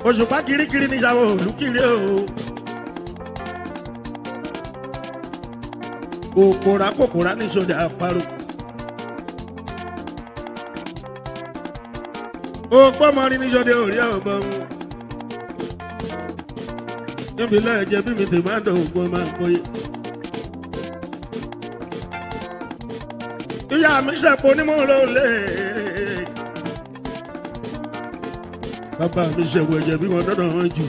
òṣùpá kirikiri ní sáwọ olùkiri o. kòkòrà kòkòrà ní sódà àparò. òpómọrin ní sódà òrí ọgbọ́n. níbi lẹ́ẹ̀jẹ̀ bí mi tè máa dọ̀ ògbọ́n máa ń bóyá. ìyá mi ṣẹ̀pọ̀ onímọ̀ọ́rọ̀ lé. bàbá mi ṣẹ̀wọ̀ ẹ̀jẹ̀ bí wọn dọ́dọ̀ wọn jù.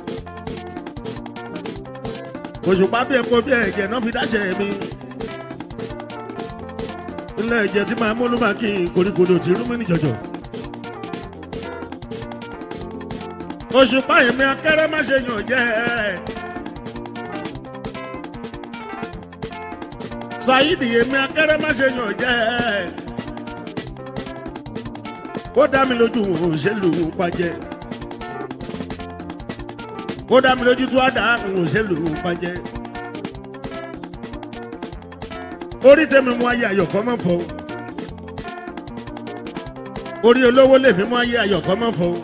òṣùpá bí ẹ̀kọ́ bí ẹ̀jẹ̀ náà fi dáṣẹ̀ mi. ilé ẹ̀jẹ̀ tí máa múlùmá kí n koríkodò tí rúmi ní jọjọ. òṣùpá èmi akẹ́rẹ́ má ṣe yàn jẹ́ ṣáídì èmi akẹ́rẹ́ má ṣe yàn jẹ́ ó dá mi lójú òun ṣe lù ú pàjẹ́ ó dá mi lójú tó á dá òun ṣe lù ú pàjẹ́ orí tèmi mú ayé ayọ̀kọ́ mọ́ fọ́ orí olówó lèmi mú ayé ayọ̀kọ́ mọ́ fọ́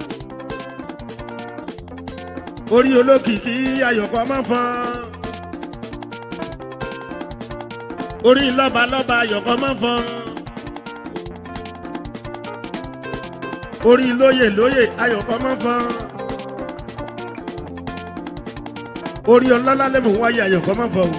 orí olókìkí ayọ̀kọ́ mọ́ fọ́ orí lọ́ba lọ́ba ayọ̀kọ́ mọ́ fọ́ orí lóyè lóyè ayọ̀kọ́ mọ́ fọ́ orí ọlọ́lá lẹ́mú wáyé ayọ̀kọ́ mọ́ fọ́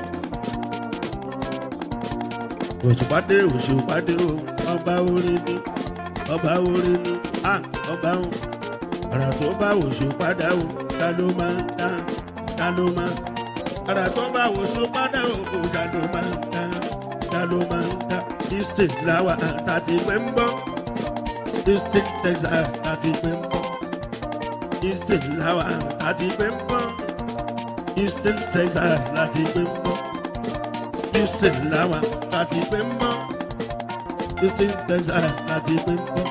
òṣùpàdé òṣùpàdé o ọba orin ni ọba orin ni a ọba o ara tó bá òṣùpàdé o ta ló máa ń dá ta ló máa ara tó bá òṣùpàdé o kò sa ló máa ń dá ta ló máa ń dá easton làwà àtàtì pé ń bọ́ easton texas àti pé ń bọ́ easton làwà àti pé ń bọ́ easton texas láti pé ń bọ́ houston làwà láti pé ń bọ́ houston texas láti pé ń bọ́.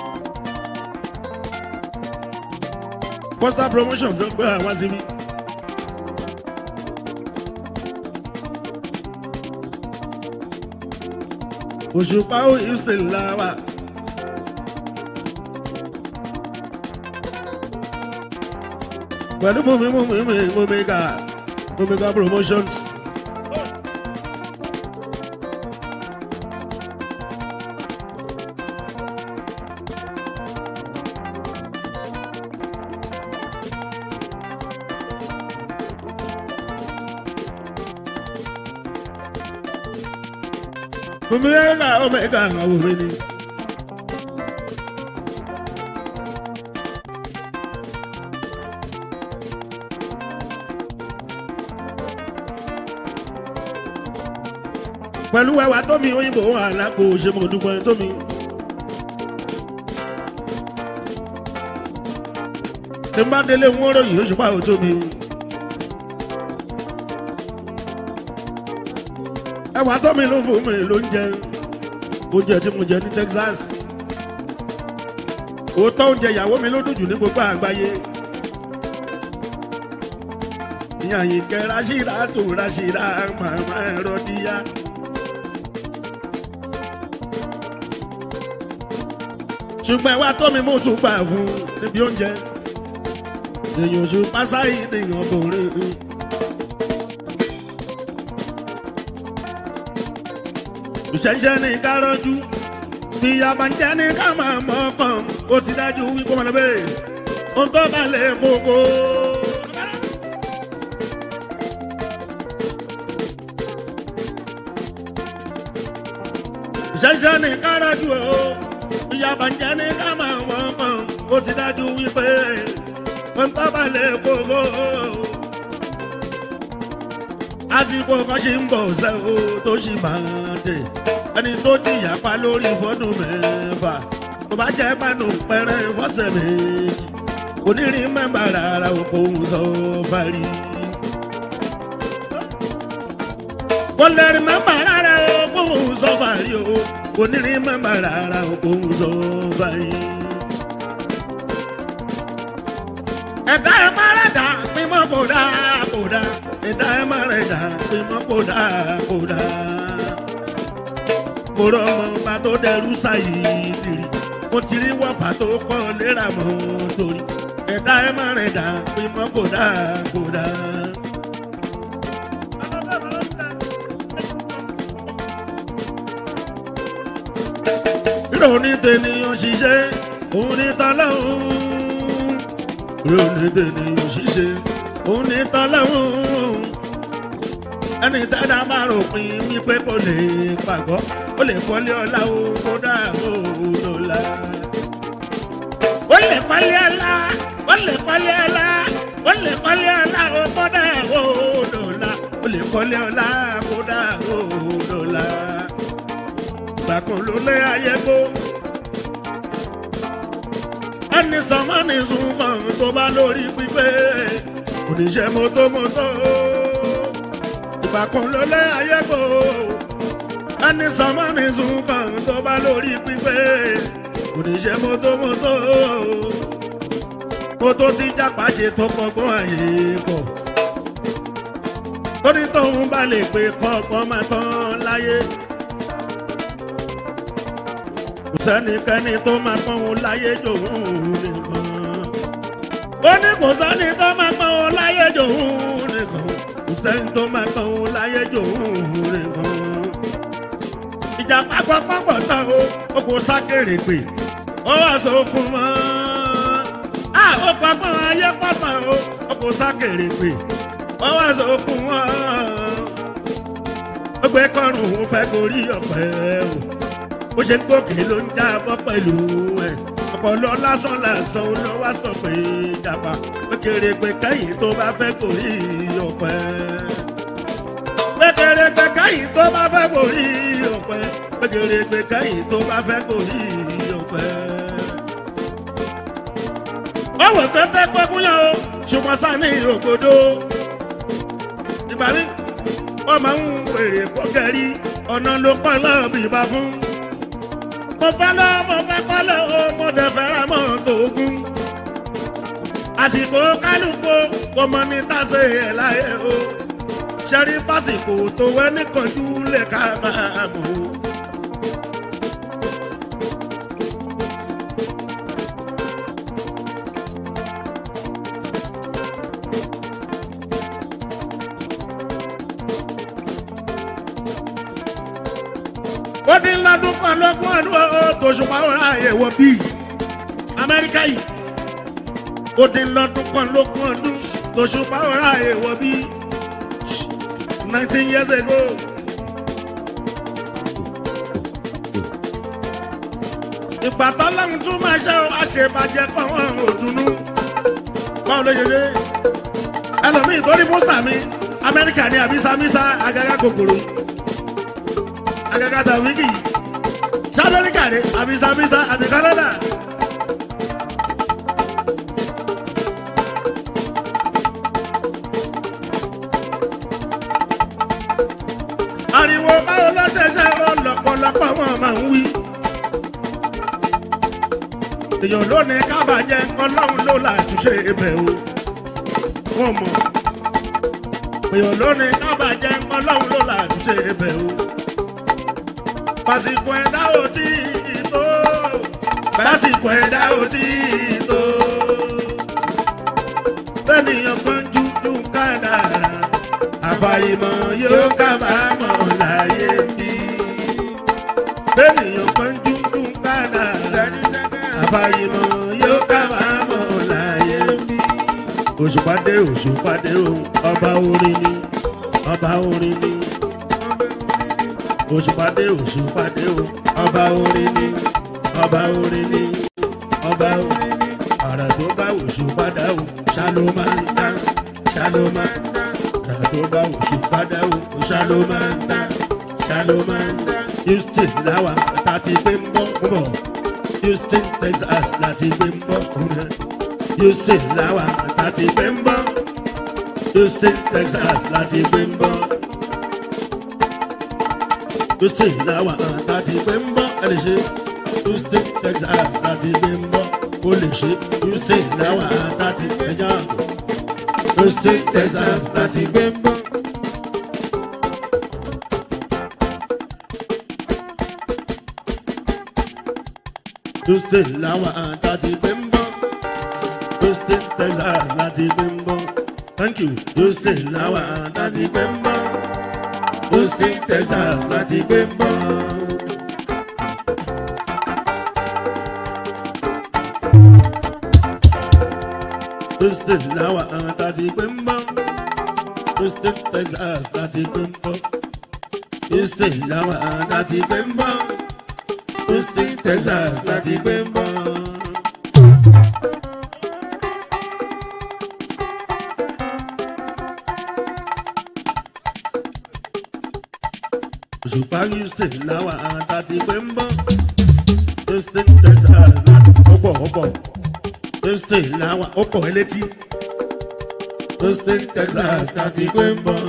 poster promotion ló gbé àwọn síbí. òṣùpá ó houston làwà. pẹ̀lú mọ̀mí mọ̀mí mọ̀mí mọ̀míkà mọ̀míkà promotions. mọ̀míkà ọmọkà àwọn òwe ni. pẹ̀lú ẹwà tómi òyìnbó àlápò ṣe mo dúpẹ́ tómi. tí n bá délé ń wọ́rọ̀ yìí oṣù pàrọ̀ tómi. ẹwà tómi ló fún mi ló ń jẹ oúnjẹ tí mo jẹ ní Texas. òótọ́ oúnjẹ ìyàwó mi ló dùn jù ní gbogbo àgbáyé. ìyá yìí kẹ́ Rashida tó Rashida màmá ẹ̀rọ díyà. ṣùgbọ́n ẹwà tó mi mú tún gbà fún níbi oúnjẹ èèyàn oṣù pásáyì nìyàn bòrè. ìṣẹ̀ṣẹ̀ ní kárọ́jú bí yabanjẹ́ ní ká máa mọ̀ ọkàn ó ti dájú wípé wọn lọ bẹ́ẹ̀ ó tó balẹ̀ kókó. ìṣẹ̀ṣẹ̀ ní kárọ́jú o ìyàbá ń jẹ́ ní ká máa wọ́n mọ̀ ó ti dájú wípé ó ń tábàlẹ̀ kókó. àsìkò kan ṣì ń bọ̀ ṣẹ́ o tó ṣì máa dé ẹni tó jìyà pa lórí fọ́dún mẹ́fà tó bá jẹ́ pánú pẹ́rẹ́ fọ́sẹ̀ méjì onírin mẹ́mbà rárá òkò ń sọ fárí. kò lè rí mẹ́mbà rárá òkò ń sọ fárí o onírin mẹ́mbà rárá òkò ń sọ fárí. ẹ̀dá ẹ̀ má rẹ̀ dá pímọ́ kò dá kò dá ẹ̀dá ẹ̀ má rẹ̀ dá pímọ́ kò dá kò dá. mo rọ ọmọ ọba tó dẹrú sáyé dìrì mo ti rí wọ́fà tó kọ́ léra mọ́ torí dá ẹ má rìn dá pímọ́ kò dá kò dá. ìròní tènìyàn ṣiṣẹ́ òun ní tọ́lọ́hún. ìròní tènìyàn ṣiṣẹ́ òun ní tọ́lọ́hún. ẹni tẹ́lá máa ròpin wípé kò lè pàgọ́ ó lè kọ́lé ọlá o kó dá òun lọ́la. ó lè kọ́lé ọlá ó lè kọ́lé ọlá ó lè kọ́lé ọlá o kó dá òun lọ́la. ó lè kọ́lé ọlá kó dá òun lọ́la. ìgbà kan ló lé ayé kó ẹni sọmọ ní sunmọ tó bá lórí pípé oníṣẹ́ mọ́tòmọ́tò ìgbà kan ló lé ayé kó ẹni sọmọ ní sunmọ tó bá lórí pípé oníṣẹ́ mọ́tòmọ́tò mọ́tò tí jápa ṣe tó kọ́gbọ́n àyè pọ̀ torí tóun bá lè pé kọ́gbọ́n máa tán láyé. kò sẹ́nikẹ́ni tó máa pọ́n òun láyé jòun nìkan. ó ní kò sẹ́ni tó máa pọ́n òun láyé jòun nìkan. kò sẹ́ni tó máa pọ́n òun láyé jòun nìkan. ìjàpá pọ́pọ́pọ́ tán o ó kò sákèrè pé ó wà sókun mọ́. a ó pọ́pọ́ ayé pọ́pọ́ o ó kò sákèrè pé ó wà sókun mọ́. ó gbé kọrùn ún fẹ́ gorí ọ̀pẹ o bó ṣe ń gòkè ló ń jábọ́ pẹ̀lú ẹ̀ ọpọlọ lásán lásán ó lọ wá sọ pé jàpá pékeré pé kẹ́yìn tó bá fẹ́ kò rí ọ̀pẹ. pékeré pé kẹ́yìn tó bá fẹ́ kò rí ọ̀pẹ pékeré pé kẹ́yìn tó bá fẹ́ kò rí ọ̀pẹ. ọwọ́ pẹ́pẹ́ pẹ́kún yẹn o ṣùgbọ́n sani ògbódò ìgbà mi wọ́n máa ń wèrè kọ́kẹ́rì ọ̀nà ló pọ̀ lọ́ọ̀bì bá fún mo fẹ́ lọ mo fẹ́ kọ́ lọ o mo dẹ̀ fẹ́ràn mọ́ tòógùn. àsìkò kálukú kò mọ ní tàṣe ẹ̀ láyé o ṣẹ́rí pásìkò tó wẹ́ níkanjú lè ká máa mọ̀ o. ó dín lọ́dún kan lọ́gbọ̀n ọdún ó tòṣùpá ọ̀rá àyẹ̀wò bíi amẹ́ríkà yìí ó dín lọ́dún kan lọ́gbọ̀n ọdún tòṣùpá ọ̀rá àyẹ̀wò bíi nineteen years ago. ìgbà tọ́lọ́run tún máa ṣe àṣebàjẹ́ kan wọn ò dùnnú báwo ló ṣe ṣe ẹlòmíì torí pósítà mi amẹ́ríkà ní àbísàmísà àgàgà kòkòrò agagata wiki sábẹ́ríkà ni àbí sábísà àbí kánádà. ariwo báwo ló ṣẹ̀ṣẹ̀ rọ lọ́pọ̀lọpọ̀ wọn máa ń wí. èèyàn lónìí kábàjẹ́ ọlọ́run ló là túnṣe ibẹ̀ o. wọ́n mọ̀ èèyàn lónìí kábàjẹ́ ọlọ́run ló là túnṣe ibẹ̀ o pásìkò ẹ̀dá ò tí ì tó pásìkò ẹ̀dá ò tí ì tó bẹ́ẹ̀nìyàn kan jújú kádàrá àfàìmọ̀ yóò kábàámọ̀ láyé bí bẹ́ẹ̀nìyàn kan jújú kádàrá àfàìmọ̀ yóò kábàámọ̀ láyé bí. òṣùpàdé òṣùpàdé o ọba orin ni ọba orin ni òṣùpàdé òṣùpàdé o ọba orin ni ọba orin ni ọba orin ni àrà tó bá òṣùpàdá o ṣáló máa ń dá ṣáló máa ń dá àrà tó bá òṣùpàdá o ṣáló máa ń dá ṣáló máa ń dá houston láwa láti gbé ń bọ́ ń bọ̀ houston texas láti gbé ń bọ̀ kúrẹ́ houston láwa láti gbé ń bọ̀ houston texas láti gbé ń bọ̀ houston làwọn àtàtì pé ń bọ́ ẹ lè ṣe houston texas láti gbé ń bọ́ ó lè ṣe houston làwọn àtàtì ẹja houston texas láti gbé ń bọ́. houston làwọn àtàtì pé ń bọ́ houston texas láti gbé ń bọ́ thank you houston láwa láti gbé ń bọ́ houston texas láti gbé ń bọ́. houston láwa láti gbé ń bọ́ houston texas láti gbé ń bọ́ houston láwa láti gbé ń bọ́ houston texas láti gbé ń bọ́. òṣùpá houston láwa láti gbé ń bọ́ houston texas ó pọ̀ ó pọ̀ houston láwa ó pọ̀ elétí houston texas láti gbé ń bọ́.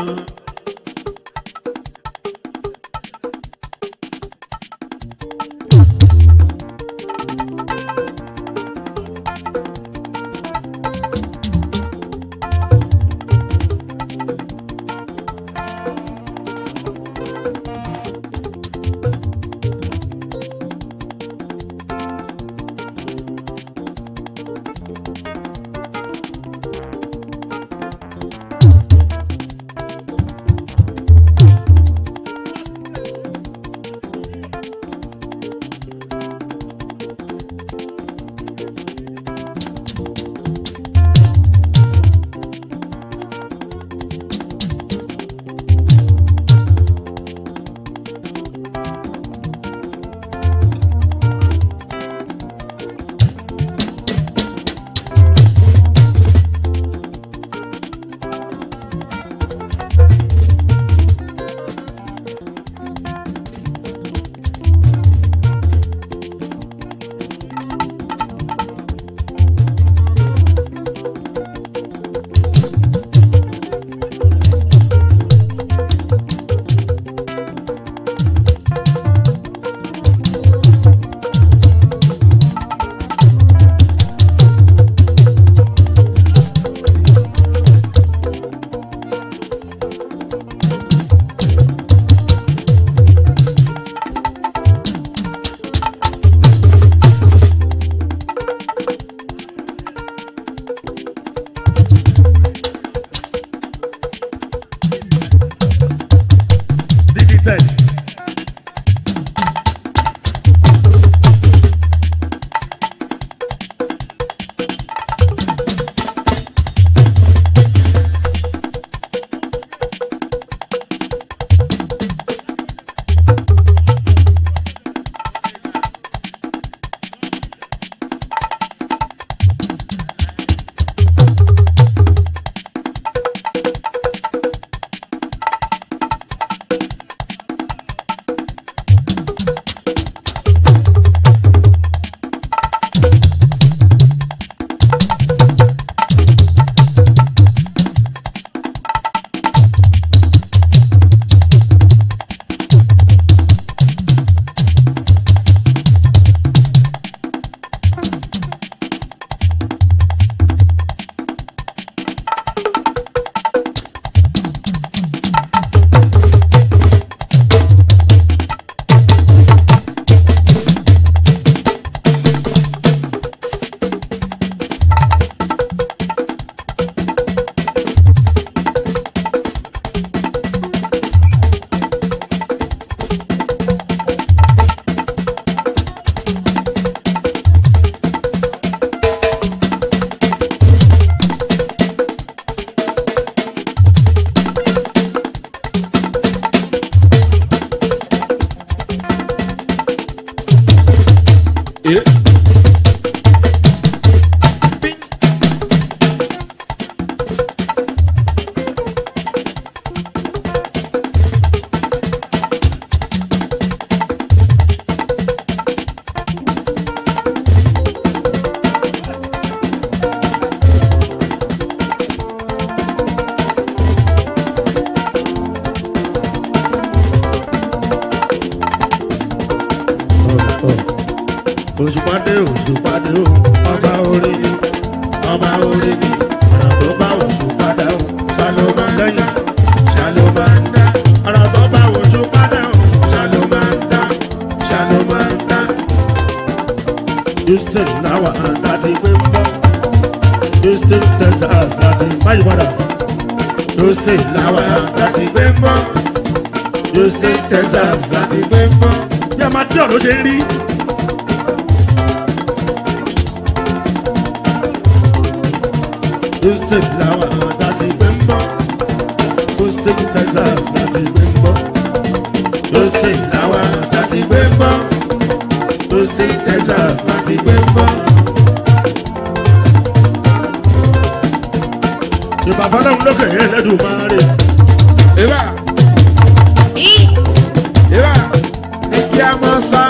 Digital. Yeah. òṣùpàdé òṣùpàdé o ọba orí ni ọba orí ni ọ̀nà tó bá òṣùpàdé o ṣàlò máa ń lẹ́yìn ṣàlò máa ń dá ọ̀nà tó bá òṣùpàdé o ṣàlò máa ń dá ṣàlò máa ń dá. houston láwa láti gbé ń bọ́ houston Houston Texas láti báyìí padà Houston làwọn láti gbé ń bọ́ Houston Texas láti gbé ń bọ́. bí a máa tí ọ̀rọ̀ ṣe ń rí. Houston làwọn láti gbé ń bọ́ Houston Texas láti gbé ń bọ́ Houston làwọn láti gbé ń bọ́ Houston Texas láti gbé ń bọ́. Yorùbá fọlọ́run lókè yẹn lẹ́dùn máa rè. Eba. Eba. Ní kí a mọ̀ sá.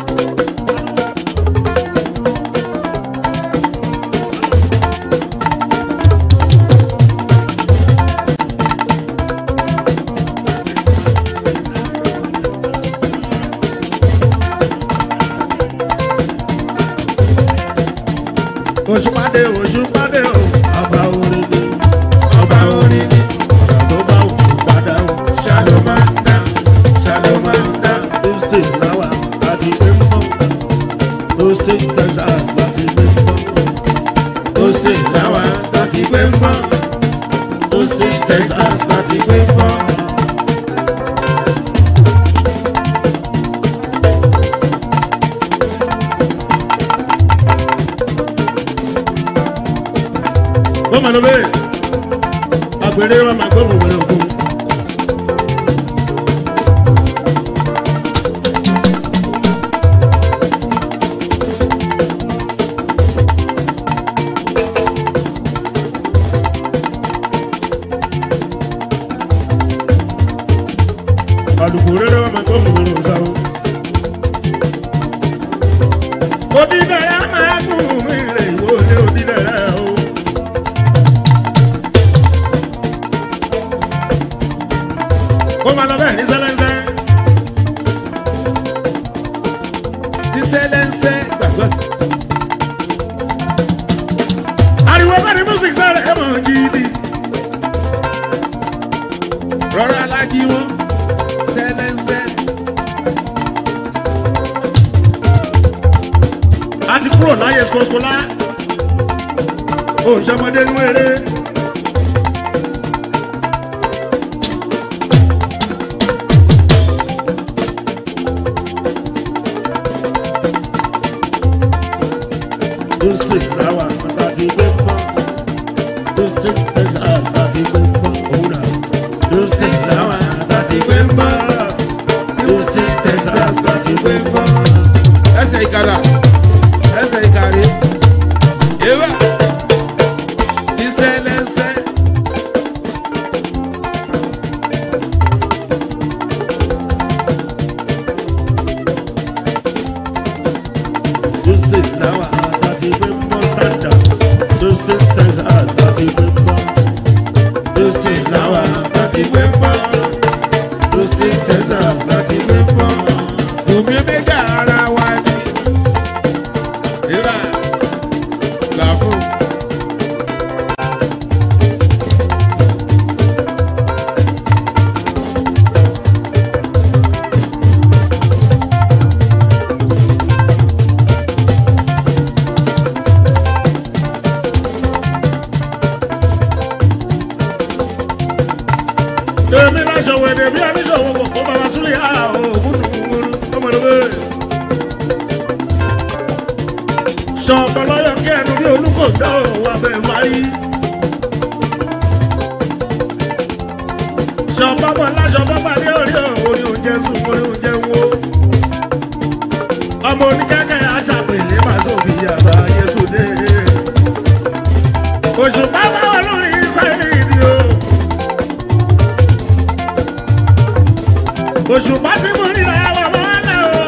Oṣù pàdé oṣù pàdé o, ọba orin ni, Ọba orin ni. ọ̀rọ̀ tó bá oṣù padà o. Ṣàlùmọ́ndà. Ṣàlùmọ́ndà. Houston làwà láti gbé ń bọ̀. Houston Texas láti gbé ń bọ̀. Houston làwa láti gbé ń bọ̀. Houston Texas láti gbé ń bọ̀. Wọ́n máa lọ bẹ́ẹ̀. Àgbèrè wa máa gbọ́ òwúrọ̀ òkun. Àlùkò rere wa máa gbọ́ òwúrọ̀ òsáwó. Odídẹ̀rẹ̀ máa gùn mí rè wọlé odídẹ̀rẹ̀ o. Ó máa lọ bẹ́ẹ̀ ní sẹ́lẹ́sẹ́. Ní sẹ́lẹ̀nsẹ́ gbàgbọ́. Ariwo bẹ́ẹ̀ ni music sáré ẹ̀ mọ̀ jíìdì. Rọra lájí wọn. Sẹ́lẹ̀nsẹ́. A ti kúrò láyé skoskola. Òṣèmọdé nú eré. Houston làwà láti gbé pọ́. Houston Texas láti gbé pọ́. Òwúrọ̀. Houston làwà láti gbé pọ́. Houston Texas láti gbé pọ́. Ẹsẹ̀ ìkàrà. Ẹsẹ̀ ìkàrí. Eba. Ní sẹ́lẹ̀nsẹ́. Houston làwà láti gbé pọ́. Standard. Houston Texas láti gbé pọ́. Houston làwà láti gbé pọ́. Houston Texas láti gbé pọ́. Bùnmi méjà ara wa ni. Eba. Là fún. Èmi náà ṣòwò èdè bí oníṣòwò kò kó bàbá súlẹ̀ yá òògùn nùgbùrù ọmọdébé. Ṣọ̀pọ̀ lọ́yọ̀ kí ẹnu bí olúkòǹdá òwò abẹ́ wáyé. Ṣọ̀pọ̀ bọ̀ láṣọ bọ́bà ní orí orí oúnjẹ sùn orí oúnjẹ wo. Ọmọ oníkẹ́kẹ́ aṣàpèlé máa sófin yàrá Yétúndé. Òṣùpá bá wà lórí sáyẹ́ẹ̀dì o. òṣùpá tí mo rí ra wà wọ́n lẹ̀ o.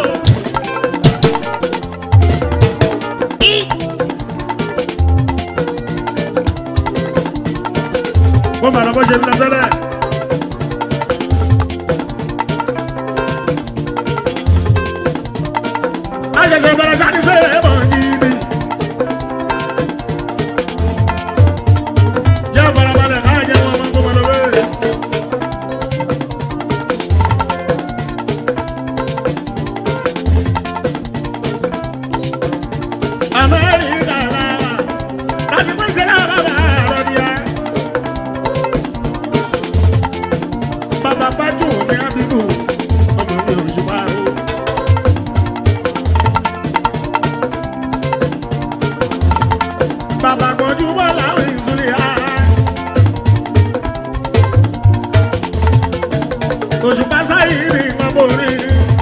wọ́n bá lọ bó ṣe ń lọ tẹ́lẹ̀. a ṣẹ̀ṣẹ̀ bẹ̀rẹ̀ ṣáà ní sẹ́yìn ẹ̀ mọ̀ gidi. jẹ́ farabalẹ̀ ká jẹ́ wọn máa kó wọn lọ bẹ́ẹ̀. Amẹ́ríkà làwà láti pín sí náà bàbá borí.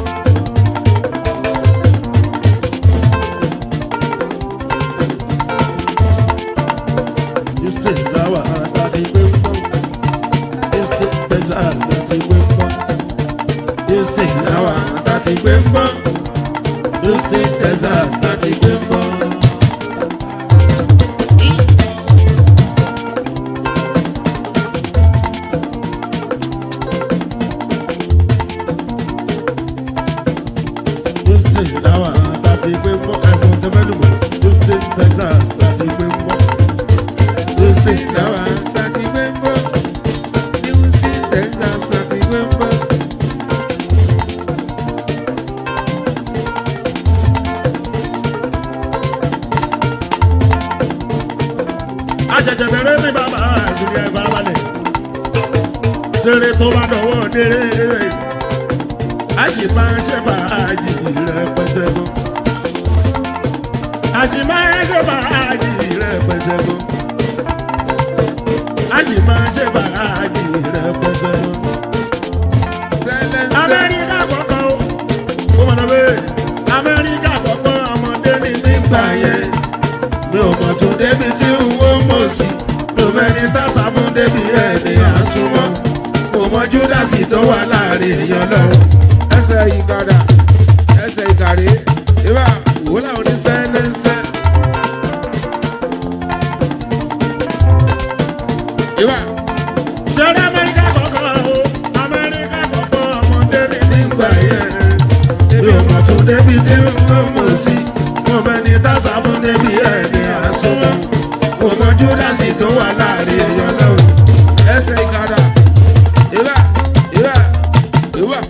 Houston láwà láti gbé pọ́. Houston Texas láti gbé pọ́. Houston láwà láti gbé pọ́. Houston Texas láti gbé pọ́. Houston láwà láti gbé pọ́. Ẹ̀bùn tẹ́fẹ́lùmọ̀ Houston Texas láti gbé pọ́. Houston láwà láti gbé pọ́. Houston Texas láti gbé pọ́. àṣẹ̀ṣẹ̀ bẹ̀rẹ̀ ní bàbá àṣìlẹ̀ ìfarabalẹ̀ ṣeré tó bá dọ̀wọ́ déré a sì máa ṣe fàájì rẹpẹtẹ gan a sì máa ṣe fàájì rẹpẹtẹ gan a sì máa ṣe fàájì rẹpẹtẹ gan. amẹ́ríkà kọ̀ọ̀kan o kó mọ̀ náà bẹ́ẹ̀ amẹ́ríkà kọ̀ọ̀kan ọmọdé ní nígbà yẹn mi ò mọ̀ tó débi tí n ó mọ̀ sí mi ò mẹ́ni tásà fún débi ẹni àsùnmọ́ mo mọ júdásì tó wà láàrin èèyàn lọ́rùn. ẹsẹ̀ ìkàdà ẹsẹ̀ ìkàrí ìbá wòlá oníṣẹ́ lẹ́sẹ̀. ìbá ṣẹ́rí amẹ́ríkà kọ̀ọ̀kan o amẹ́ríkà kọ̀ọ̀kan ọmọdé ní nígbà yẹn mi ò mọ̀ tó débi tí n ó mọ̀ sí mo mẹ́ni tásà fún débi ẹni àsùnmọ́ mo mọ júdásì tó wà láàrin èèyàn lọ́rùn. ẹsẹ̀ ìkàdà ìbá ìbá ìbá.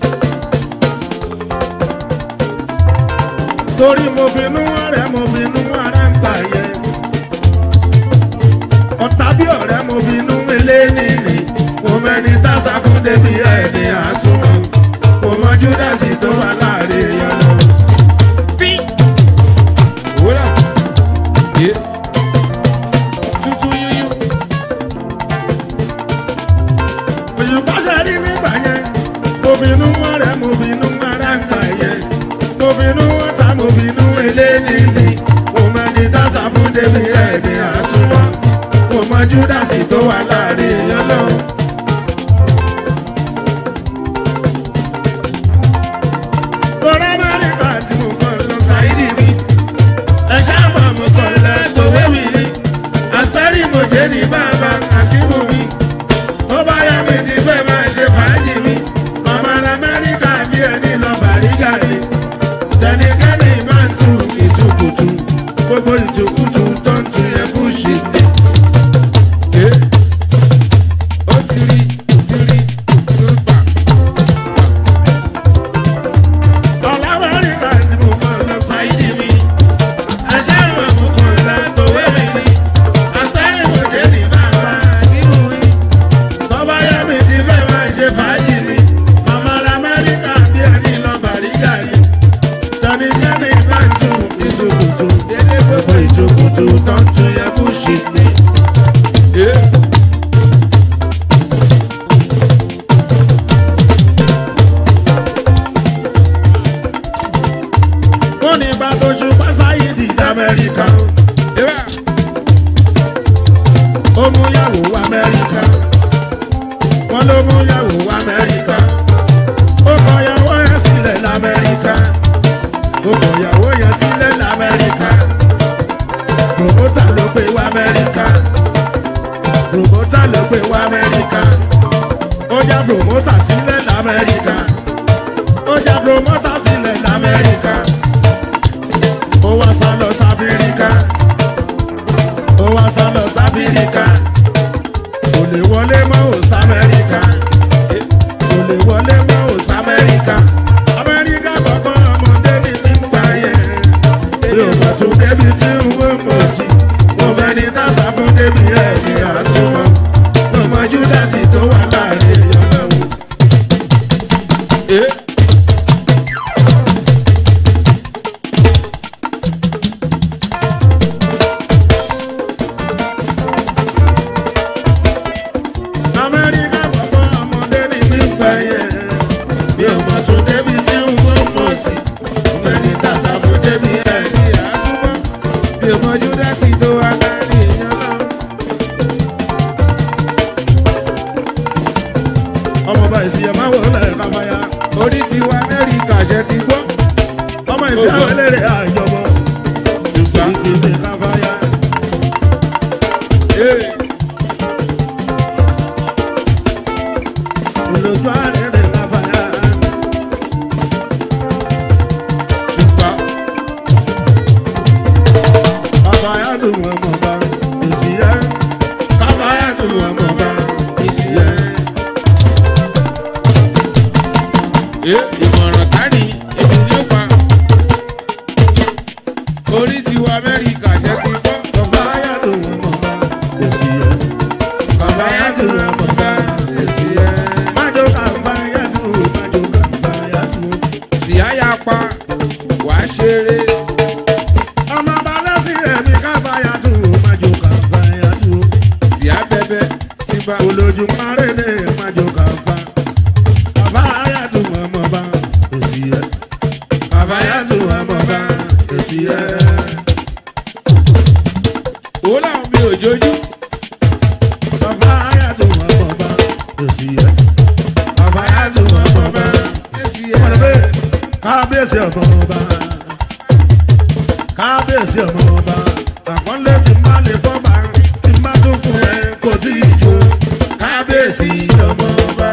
torí mo fi nú ọ̀rẹ́ mo fi nú ara ń gbà yẹn ọ̀tá bí ọ̀rẹ́ mo fi nú ilé nìyí mo mẹ́ni tásà fún débi ẹni àsùnmọ́ mo mọ júdásì tó wà láàrin èèyàn lọ. wòlá yé tuntun yúyú. òṣùpá ṣe rí nígbà yẹn mo fi nú ọ̀rẹ́ mo fi nú ara ń gbà yẹn mo fi nú ọ̀tá mo fi nú ilé nìyí mo mẹ́ni tásà fún débi ẹni àsùnmọ́ mo mọ júdásì tó wà láàrin èèyàn lọ. Tọ́lá Amẹ́ríkà tí mo kọ́ lọ sáìdì mi. Ẹ ṣáàmà mo kọ́ lọ tòwé mi ni. Àsítárì mo jẹ́ ní bàbá àkímù mi. Tó bá yá mi ti fẹ́ máa ṣe fàájì mi. Màmá Amẹ́ríkà bí ẹni lọ bàrígà ni. Tẹnikẹ́ni máa ń tu ìtukùtù. Gbogbo ìtukùtù tó ń tu yẹn kú ṣì ní. Eh, ó ti rí ó ti rí ó gbà. Tọ́lá Amẹ́ríkà tí mo kọ́ lọ sáìdì mi. Ẹ ṣáàmà mo kọ́ lọ tòwé mi ni. Àsítárì mo jẹ́ ní bàbá àkímù mi. tọ́ba yá mi ti fẹ́ máa ṣe fàájì ni màmá ra amẹ́ríkà bí ẹni lọ bàrígà ni tani jẹ́mi máa ń tún ìtukùtù délé gbogbo ìtukùtù tó ń tún yẹ kú ṣì ní. Eh, wọ́n ní bá tó ṣùpá sáyidì lamẹ́ríkà ìbá ó mú yàwó amẹ́ríkà wọ́n ló mú yàwó amẹ́ríkà ó kọ yàwó yẹn sílẹ̀ lamẹ́ríkà ó kọ yàwó yẹn sílẹ̀ lamẹ́ríkà promota ló gbé wá amẹ́ríkà promota ló gbé wá amẹ́ríkà ó já promota sílẹ̀ lamẹ́ríkà ó já promota sílẹ̀ lamẹ́ríkà ó wá sá lọ sáfíríkà ó wá sá lọ sáfíríkà kò lè wọlé mọ́ ò sámẹ́ríkà kò lè wọlé mọ́ ò sámẹ́ríkà amẹ́ríkà kọ̀ọ̀kan ọmọdé ní nígbà yẹn mi ò mọ̀ tún débi tí n ó mọ̀ sí mo mẹ́ni tásà fún débi ẹ̀ ní àsomọ́ mo mọ júdásì tó wà láàrin èèyàn lọ́wọ́. eh, amẹ́ríkà kọ̀ọ̀kan ọmọdé ní nígbà yẹn mi ò mọ̀ tún débi sí mẹ́ni tàṣà fún débi ẹ̀ ní àásùnmọ́ bí o mọ júdásì tó wá láàrin èèyàn náà. ọmọ ọba ìsìyẹ máa wọ lẹ káfáyà orí ti wá amẹ́ríkà ṣe ti gbọ́ ọmọ ìsìyẹ àwọn eléré àjọbọ tùfà ti lè káfáyà. olójú àrẹ̀rẹ̀ káfáyà tùfà káfáyà tó wọn mọ̀ bá ìsìyẹ káfáyà tó wà mọ̀ bá ìsìyẹ́. ìmọ̀ràn tání èmi ní ó pa orí ti wá amẹ́ríkà ṣe ti gbọ́ káfáyà tó wọn mọ̀ bá ìsìyẹ káfáyà tó wà mọ̀ bá ìsìyẹ́. májò káfáyà tó májò káfáyà tó. síáyà pa wàá ṣeré ọmọ ọba lẹ́sìn ẹ̀mí káfáyà tó májò káfáyà tó. síá bẹ́bẹ́ tí bá olójú márèlé májò káfá káfáyà tó wọn mọ̀ bá ìsìyẹ káfáyà tó wọn mọ̀ bá ìsìyẹ. òun làwọn bí òjòjú káfáyà tó wọn mọ̀ bá ìsìyẹ káfáyà tó wọn mọ̀ bá ìsìyẹ́. kábíyèsí ọmọ ọba kábíyèsí ọmọ ọba àpọ́nlé tí má lè fọ́ba tí má tún fún ẹ kò tí ì jó kábíyèsí ọmọ ọba.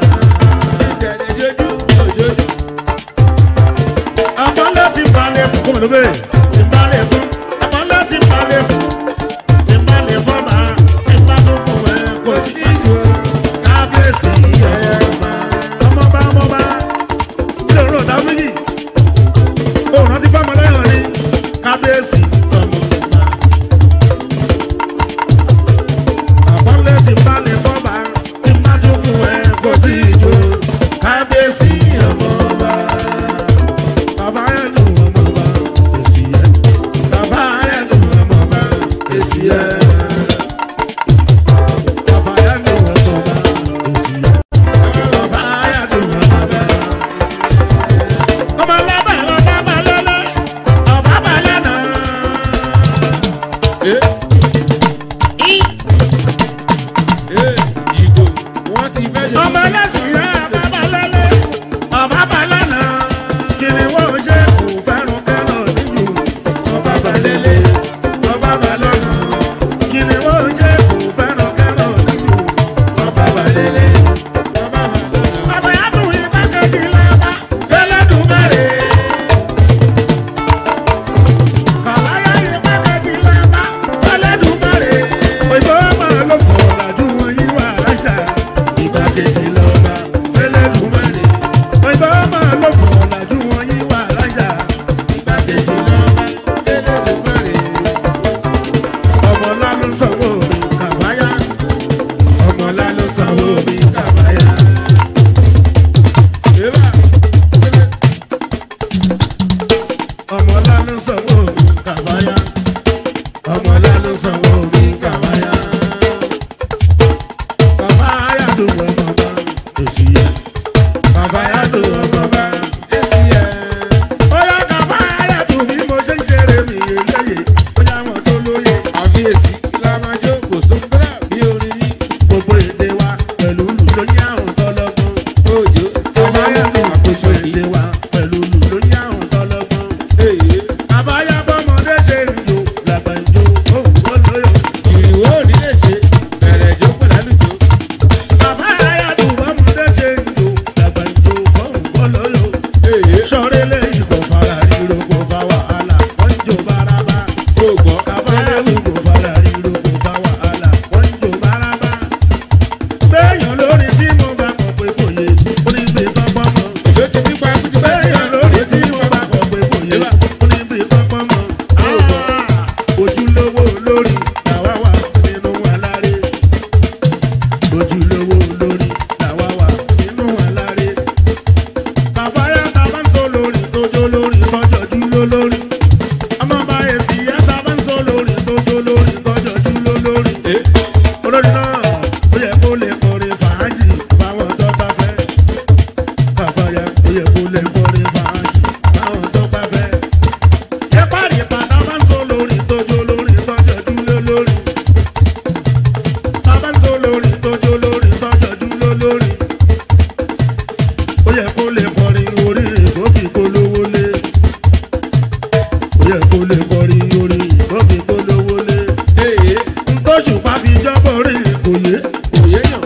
àpọ́nlé tí má lè fún kọ́mọ̀ lóbè tí má lè fún àpọ́nlé tí má lè fún tí má lè fọ́ba tí má tún fún ẹ kò tí ì jó kábíyèsí ọmọ ọba ọmọba ọmọba ilé ọ̀rọ̀ ọ̀dà méjì òun rántí fáwọn ọlọ́yàn ní kábíyèsí ọmọ ọba. àpọ́nlé tí bá lè fọ́ba tí má tún fún ẹ kò tí ì jó kábíyèsí ọmọ ọba. bàbá yẹn tún ọmọ ọba èsì yẹ bàbá yẹn tún ọmọ ọba èsì yẹ. bàbá yẹn tún ọmọ ọba èsì yẹ. bàbá yẹn tún ọmọ ọba ọmọ lábẹ́ ọba balẹ̀lẹ̀ ọba balẹ̀nà. Jìgò wọ́n ti fẹ́ jọ. ọmọ ẹlẹ́sìn yẹn ọba balẹ̀lẹ̀ ọba balẹ̀nà. kiri wo ṣe kò fẹ́ràn kẹ́rọ̀ nílùú ọba balẹ̀lẹ̀ ọba balẹ̀nà. kiri wo ṣe kò fẹ́ràn kẹ́rọ̀ nílùú ọba balẹ̀lẹ̀. ọba yàtọ̀ ìgbàkejì lọ́ba fẹ́lẹ́dùmarè. kàláyà ìgbàkejì lọ́ba fẹ́lẹ́dùmarè. òyìnbó máa ló fọ̀ làjú wọn yí wà láṣà. ìgbàkejì lọ́ba fẹ́lẹ́dùmarè. òyìnbó máa ló fọ̀ làjú wọn yí wà láṣà. Ìgbàkejì lọ́ba Elédùmarè. ọmọ ńlá ló sanwó mi kàfáyà. Ọmọlá ló sanwó mi kàbáyà. Eba ọmọ ńlá ló sanwó mi kàfáyà. ọmọlá ló sanwó mi kàbáyà. kàfáyà tó wọ ọmọ bá èsì yẹ. Kàbáyà tó ọmọ bá èsì ẹ̀. Bóyá kàfáyà tó bí mo ṣe ń ṣeré mi eléyè. Bóyá wọn tó lóye Àfiyèsí kí la máa jó kò sóńgbà bí orin yìí. gbogbo èdè wa pẹ̀lú kò yé òye yàn.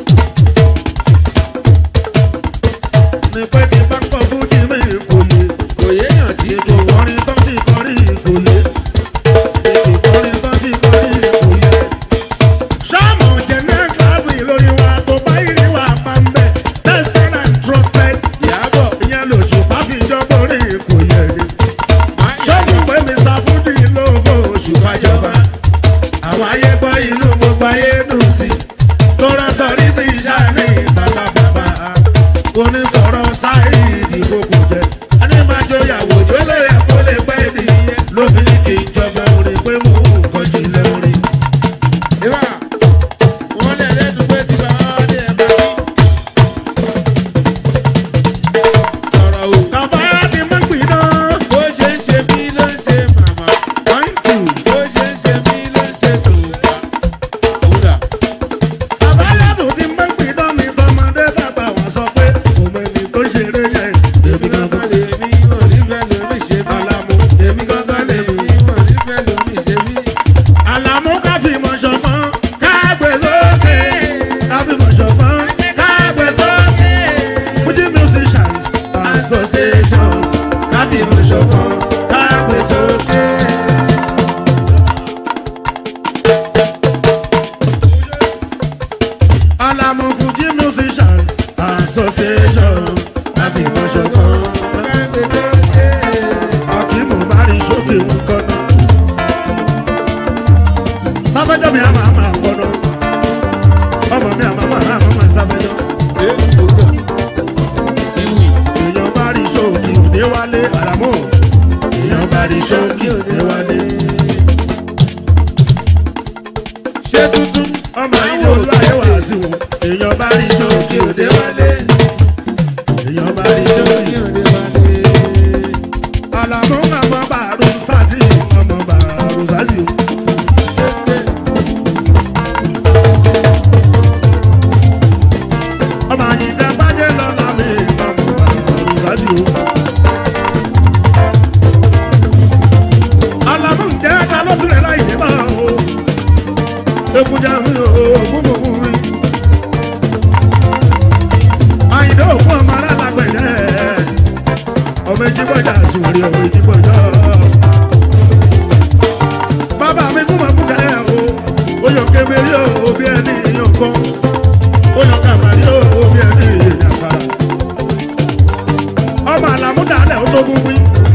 ní pé tí bá kọ́ fújì mi kò yé òye yàn tí ètò ìkọrin tó ti kọrin kò yé ètò ìkọrin tó ti kọrin kò yé. sáàmù jẹ̀nẹ́ kíláàsì lórí wa tó bá ìrì wa pa ń bẹ̀ tested and trusted ìyàbọ̀ ìyẹn lòṣùpá fi jọgbó rí kò yé ni. máa ń sọ́ọ̀mù pé mr fújì ló fò òṣùpá jọba àwọn ayé gbọ́ inú gbogbo ayé dùn sí tó rọ́tọ̀rí ti ṣàní bàbá bàbá onísọ̀rọ̀ sáìdì gbogbo jẹ anímájọyàwó tó lè yẹ kó lè pẹ́ nìyẹn ló fi ní kí n jọba orin pé mò ń kọjú ilé orin. ìwà wọn lè lẹ́nu pé tí bá wọn ní ẹ̀ bá ní. sọ̀rọ̀ o. kàfáyà ti máa ń pin náà. bó ṣe ń ṣe mí ló ń ṣe màmá. thank you. bó ṣe ń ṣe mí ló ń ṣe tòǹkà. kódà kàfáyà tó ti máa ń pin náà ní tọmọdé bàbá wa sọ pé òun ẹni tó ṣeré yẹn. èmi gangan lè mí wọn nífẹ̀ẹ́ lómi ṣe mí. Àlàmú. èmi gangan lè mí wọn nífẹ̀ẹ́ lómi ṣe mí. Àlàmú ká fi mọ̀ ṣọ̀kan ká gbé sókè. Ká fi mọ̀ ṣọ̀kan ká gbé sókè. Fuji musicians association ká fi mọ̀ ṣọ̀kan ká gbé sókè. Àlàmú Fuji musicians association ká fi mọ̀ ṣọ̀kan. Akímù bá rí sókè ń kọ́nà. Sáfẹ́jọ́ mi àmà àmà kọ́nà. Ọmọ mi àmà àmà àmà àmà sáfẹ́jọ́. Èèyàn bá rí sókè òde wálé àràmọ́. Èèyàn bá rí sókè òde wálé. ṣé tuntun Ọmọ ilé olú ayé wà sí wọn. Èèyàn bá rí sókè òde wálé. Èèyàn bá rí sókè òde wálé. Àlàmú àmọ́ bàrú sátì ọmọ bàrú sátì. Ọmọ àyíká bàjẹ́ lọ́la mi ọmọ bàrú sátì o. Àlàmú ǹjẹ́ ta ló tún lè láì dé bá o? Ekujà mi ò gbúgbùgbù mi. Àyìndé òkú ọmọ alálágbẹ̀dẹ́. Ọmọ ejigbọ́jà sùnwèrè ọmọ ejigbọ́jà. Bàbá mi kú mọ̀ kúkẹ́ o. Oyọ̀ kébèrè o bí ẹni yọ̀kan. Oyọ̀ kàmàrí o bí ẹni yàkàrà. Ọmọ àlàmú dàlẹ̀ ó tó gúngbí.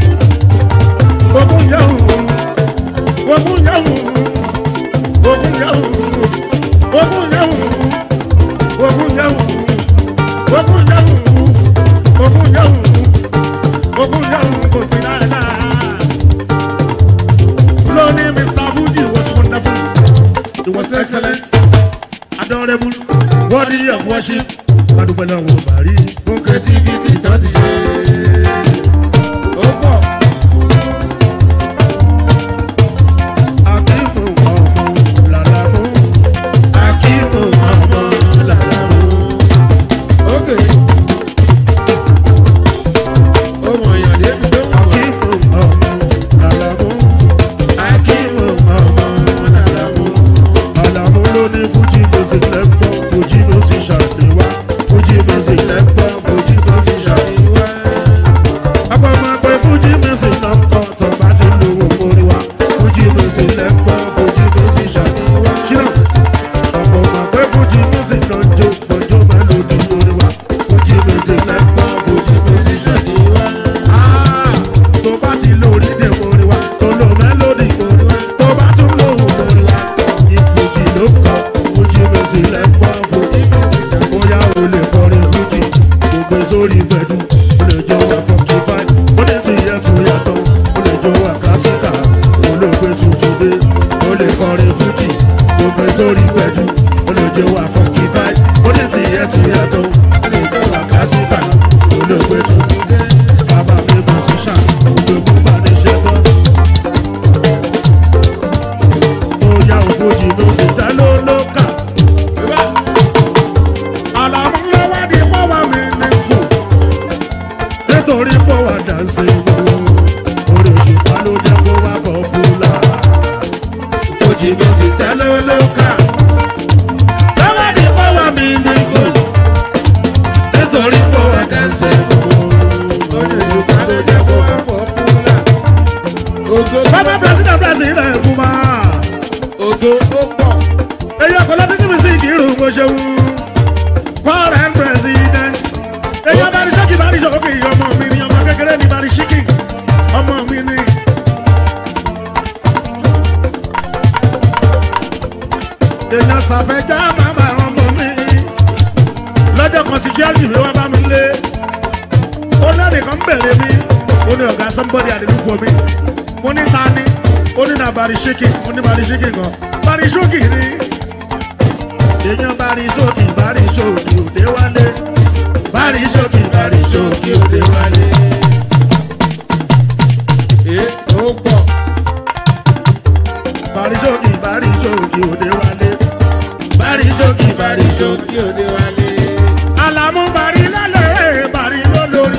Ogun yẹ̀wò. Ogun yẹ̀wò. Ogun yẹ̀wò. Ogun yẹ̀wò. Ogun yẹ̀wò. Ogun yẹ̀wò. Ogun yẹ̀wò. Ogun yẹ̀wò kò gbin dáadáa. Lónìí Mr. Fuji was wonderful. It was excellent, adorable, worthy of worship. Adúpẹ́ lọ́wọ́ Bàrí fún creativity tó ti ṣe. ó pọ̀ Akíbo ọmọ làlámú. Akíbo ọmọ làlámú. ókè ó mọ̀ èèyàn débi tó mọ̀ Akíbo ọmọ làlámú. Akíbo ọmọ làlámú. Àlàmú ló ní Fuji music lẹ́pọ̀, Fuji music ṣàdéwá. Fuji music lẹ́pọ̀, Fuji music ṣàdéwá. Àpò máa pe Fuji music náà kọ́ tó bá ti lu owó orí wa. Fuji music lẹ́pọ̀, Fuji music ṣàdéwá. Ṣínà ọ̀pọ̀ máa pe Fuji music náà jó pọ̀jọ́ mélòdì orí wa. Fuji music lẹ́pọ̀, Fuji music ṣàdéwá. Ah, tó bá ti lo orílẹ̀ orí wa, tó lo mélòdì orí wa, tó bá tún lo òun orí wa. Ìfújì ló kọ, Fuji music lẹ́pọ̀, Fuji music ṣàdéwá. Bóyá o lè kọrin Fuji, gbogbo sórí gbẹ̀dú, o lè jọ wà funky vibe, ó lè ti yẹ tu yàtọ̀, o lè jọ wà classical, olóògbé tuntun dé, o lè kọrin Fuji, gbogbo sórí gbẹ̀dú, o lè jọ wà funky vibe, ó lè ti yẹ tu yàtọ̀, o lè jọ wà classical, olóògbé tuntun dé. Bàbá mi musician, olóògùn bá ní ṣe gbọ́. Bóyá o Fuji music ta ló ló kà. Àlàmú lọ́wọ́ di pọ́wọ́ mi ní fún. Nítorí pọ́wọ́ dànsẹ̀ gbogbo. Orí òṣùpá ló jẹ́ kó wá bọ̀ fúlà. Fuji music tẹ́lẹ̀ ló kà Lọ́wọ́ bó ṣe wù current president èyàn bá ní sọ́kì bá ní sọ́kì ọmọ mi ni ọmọ kékeré ní bá ní ṣíkì ọmọ mi ni. èèyàn ṣàfẹ́jà bàbá ọmọ mi lọ́jọ́ kan security mi wá bá mi lé ó lẹ́rìí kan bẹ̀rẹ̀ mi ó ní ọ̀gá somebody àdéhùn mi mo ní ta ni ó ní na bari ṣíkì mo ní bari ṣíkì kan bari ṣókì ni èèyàn bari ṣókì bari ṣókì òde wálé bari ṣókì bari ṣókì òde wálé. Ee, ó pọ̀. bari ṣókì bari ṣókì òde wálé bari ṣókì bari ṣókì òde wálé. alamu bari lálẹ́ bari lólórí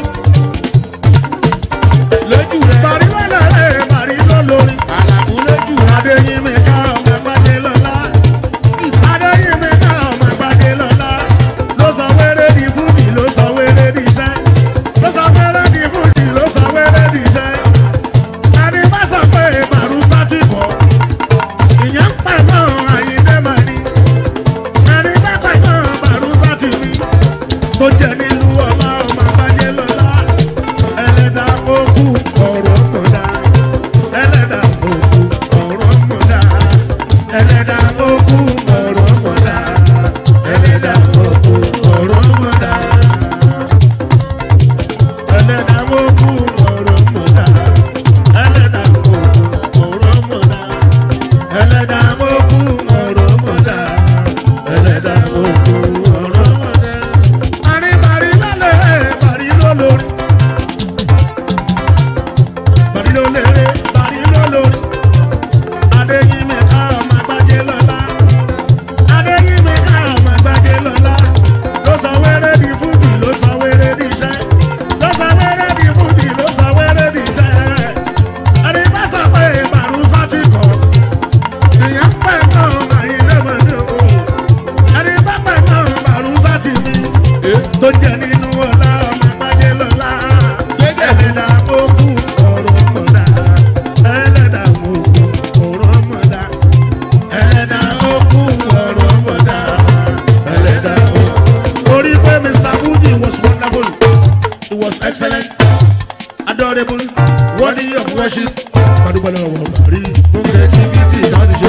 lójú rẹ̀ bari lálẹ́ bari lólórí. àlàmú lójú rẹ̀ Adéyínmí ká ọmọ ẹgbàdé lọ́la. Adéyínmí ká ọmọ ẹgbàdé lọ́la. Ló sọ wéré di fújì ló sọ wéré di iṣẹ́. Ló sọ wéré di fújì ló sọ wéré di iṣẹ́. Ẹni bá sọ pé màrún sátì kọ̀. Ìyẹn ń pẹ̀ mọ́ àyíndé màá ní. Ẹni bá pẹ̀ mọ́ màrún sátì mi. Tó jẹ nílùú ọba ọmọ ẹgbàdé lọ́la. Ẹlẹ́dàá ó kú ọ̀rọ̀ mọ̀dá ẹlẹ́dà òkú ọ̀rọ̀ mọ̀dá ẹlẹ́dà òkú ọ̀rọ̀ mọ̀dá ẹlẹ́dà òkú ọ̀rọ̀ mọ̀dá ẹlẹ́dà òkú ọ̀rọ̀ mọ̀dá ẹlẹ́dà òkú ọ̀rọ̀ mọ̀dá ẹlẹ́dà òkú ọ̀rọ̀ mọ̀dá ẹlẹ́dà òkú ọ̀rọ̀ mọ̀dá. àríbàrí lálẹ́ bàrí lólórí bàrí lóléré bàrí lólórí adéyínmí ká ọmọ àgbájé lọ́la adéyínmí ká ọmọ àgbájé lọ́la ló sọ wéré di fújì ló sọ wéré di iṣẹ́ ló sọ wéré di fújì ló sọ wéré di iṣẹ́ ẹni bá sọ pé màrún sátì kọ̀ ìyẹn pẹ̀ náà àyíndé mọ̀dé o ẹni bá pẹ̀ náà màrún sátì mi tó jẹ nínú ọlá ọmọ àgbájé lọ́la ẹlẹ́dà òkú ọ̀rọ̀ mọ̀dá ẹlẹ́dà òkú ọ̀rọ̀ mọ̀dá ẹlẹ́dà òkú ọ̀rọ̀ mọ̀dá ẹlẹ́dà òkú. orí pé mr fuji was wonderful he was excellent adorable worthy of worship padùpẹ̀lẹ̀ ọ̀wọ̀ bàrí fún creativity náà ti ṣe.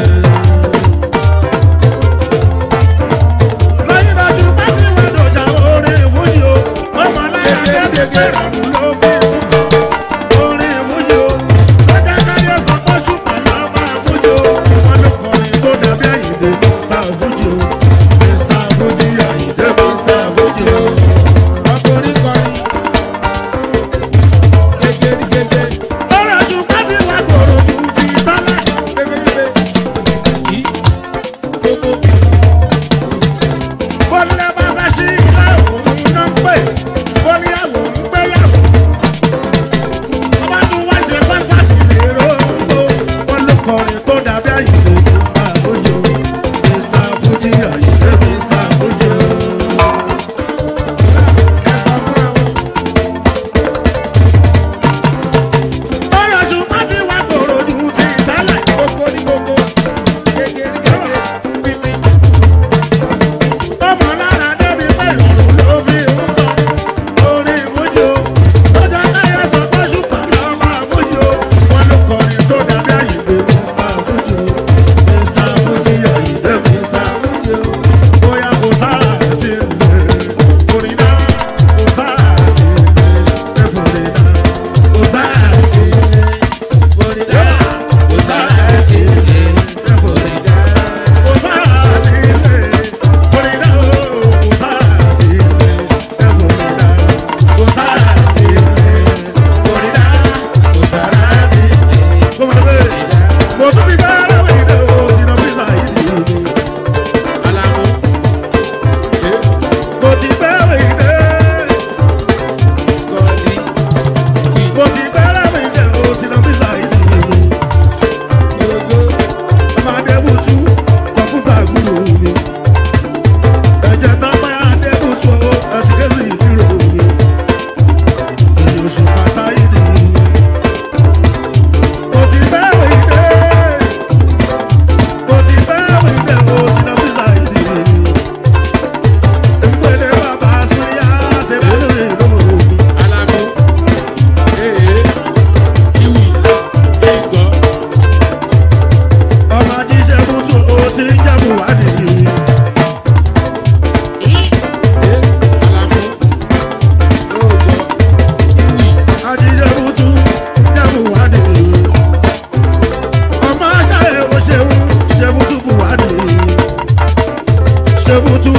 sẹ́yìn náà ju pátí wẹ́dọ̀ ṣàwọn orin ìfújì o ọmọ aláya kẹ́kẹ́ ìrọ̀rùn ló fi kú orin ìfújì o lọ́jà káyọ̀ sọ pé ṣùgbọ́n lọ́mọ ìfújì o wọn ló kọrin tó dàbí àyìndé mr ìfújì o mr ìfújì àyìndé mr ìfújì o. ọkùnrin kọrin. Gégé gégé ọ̀rọ̀ ṣùgbọ́n tí wàá gbòòrò ju ti tọ́lá. pépépépé. Yí gbogbo bọ́lá bá fẹ́ sí ilé òun náà ń pè bọ́lá àwọn ń gbéyàwó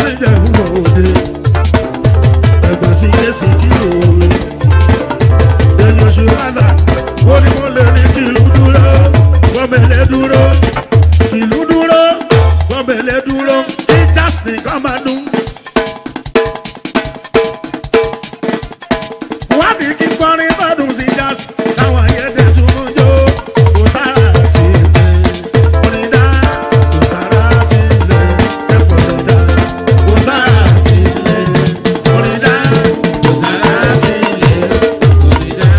níjẹ̀bú òde ẹ̀gbọ́n sí yéésì kìlò èyí oṣù lásà ó ní mo lè ní kìlú dúró gbọ́mẹ̀lẹ́ dúró kìlú dúró gbọ́mẹ̀lẹ́ dúró kí jásì nìkan máa dún. wádìí kí kọrin bọ́dún sí jásì káwọn ayẹ́dẹ́ tún mú jó kò sára tì í lé onídá kò sára tì í lé ẹ̀kọ́ lọ́dá kò sára tì í lé onídá kò sára tí ilé kò ní dá.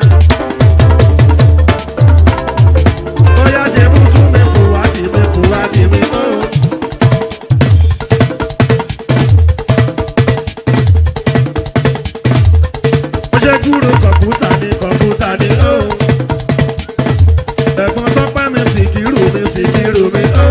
bóyá ṣe mú tún mi fún wádìí mi fún wádìí mi ó. ó ṣe kúrò kọ̀ǹpútà ní kọ̀ǹpútà ní ó. ẹ̀gbọ́n tọ́pẹ́ mi sì kírù mi sì kírù mi ó.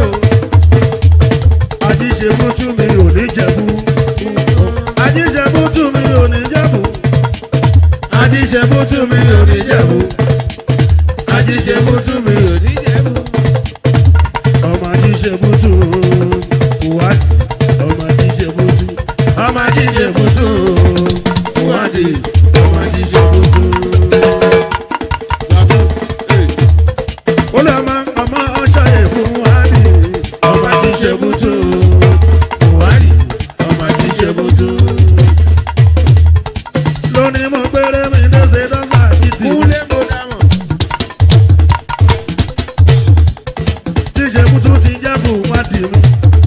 àjíṣe mú tún mi ò ní jẹ̀bú. àjíṣe mú tún mi ò ní jẹ̀bú. àjíṣe mú tún mi ò ní jẹ̀bú. àjíṣe mú tún mi ò ní jẹ̀bú ọmọ ajíṣe bútú fúwádì ọmọ ajíṣe bútú ọmọ ajíṣe bútú fúwádì ọmọ ajíṣe bútú. ó lè mọ ọmọ ọṣọ èkún wádì ọmọ ajíṣe bútú fúwádì ọmọ ajíṣe bútú. lónìí mo gbére mi lọ́sẹ̀ lọ́sà gidi. kúlẹ̀ mo dá mọ̀. tíṣe bútú ti jẹ́ fúwádì mi.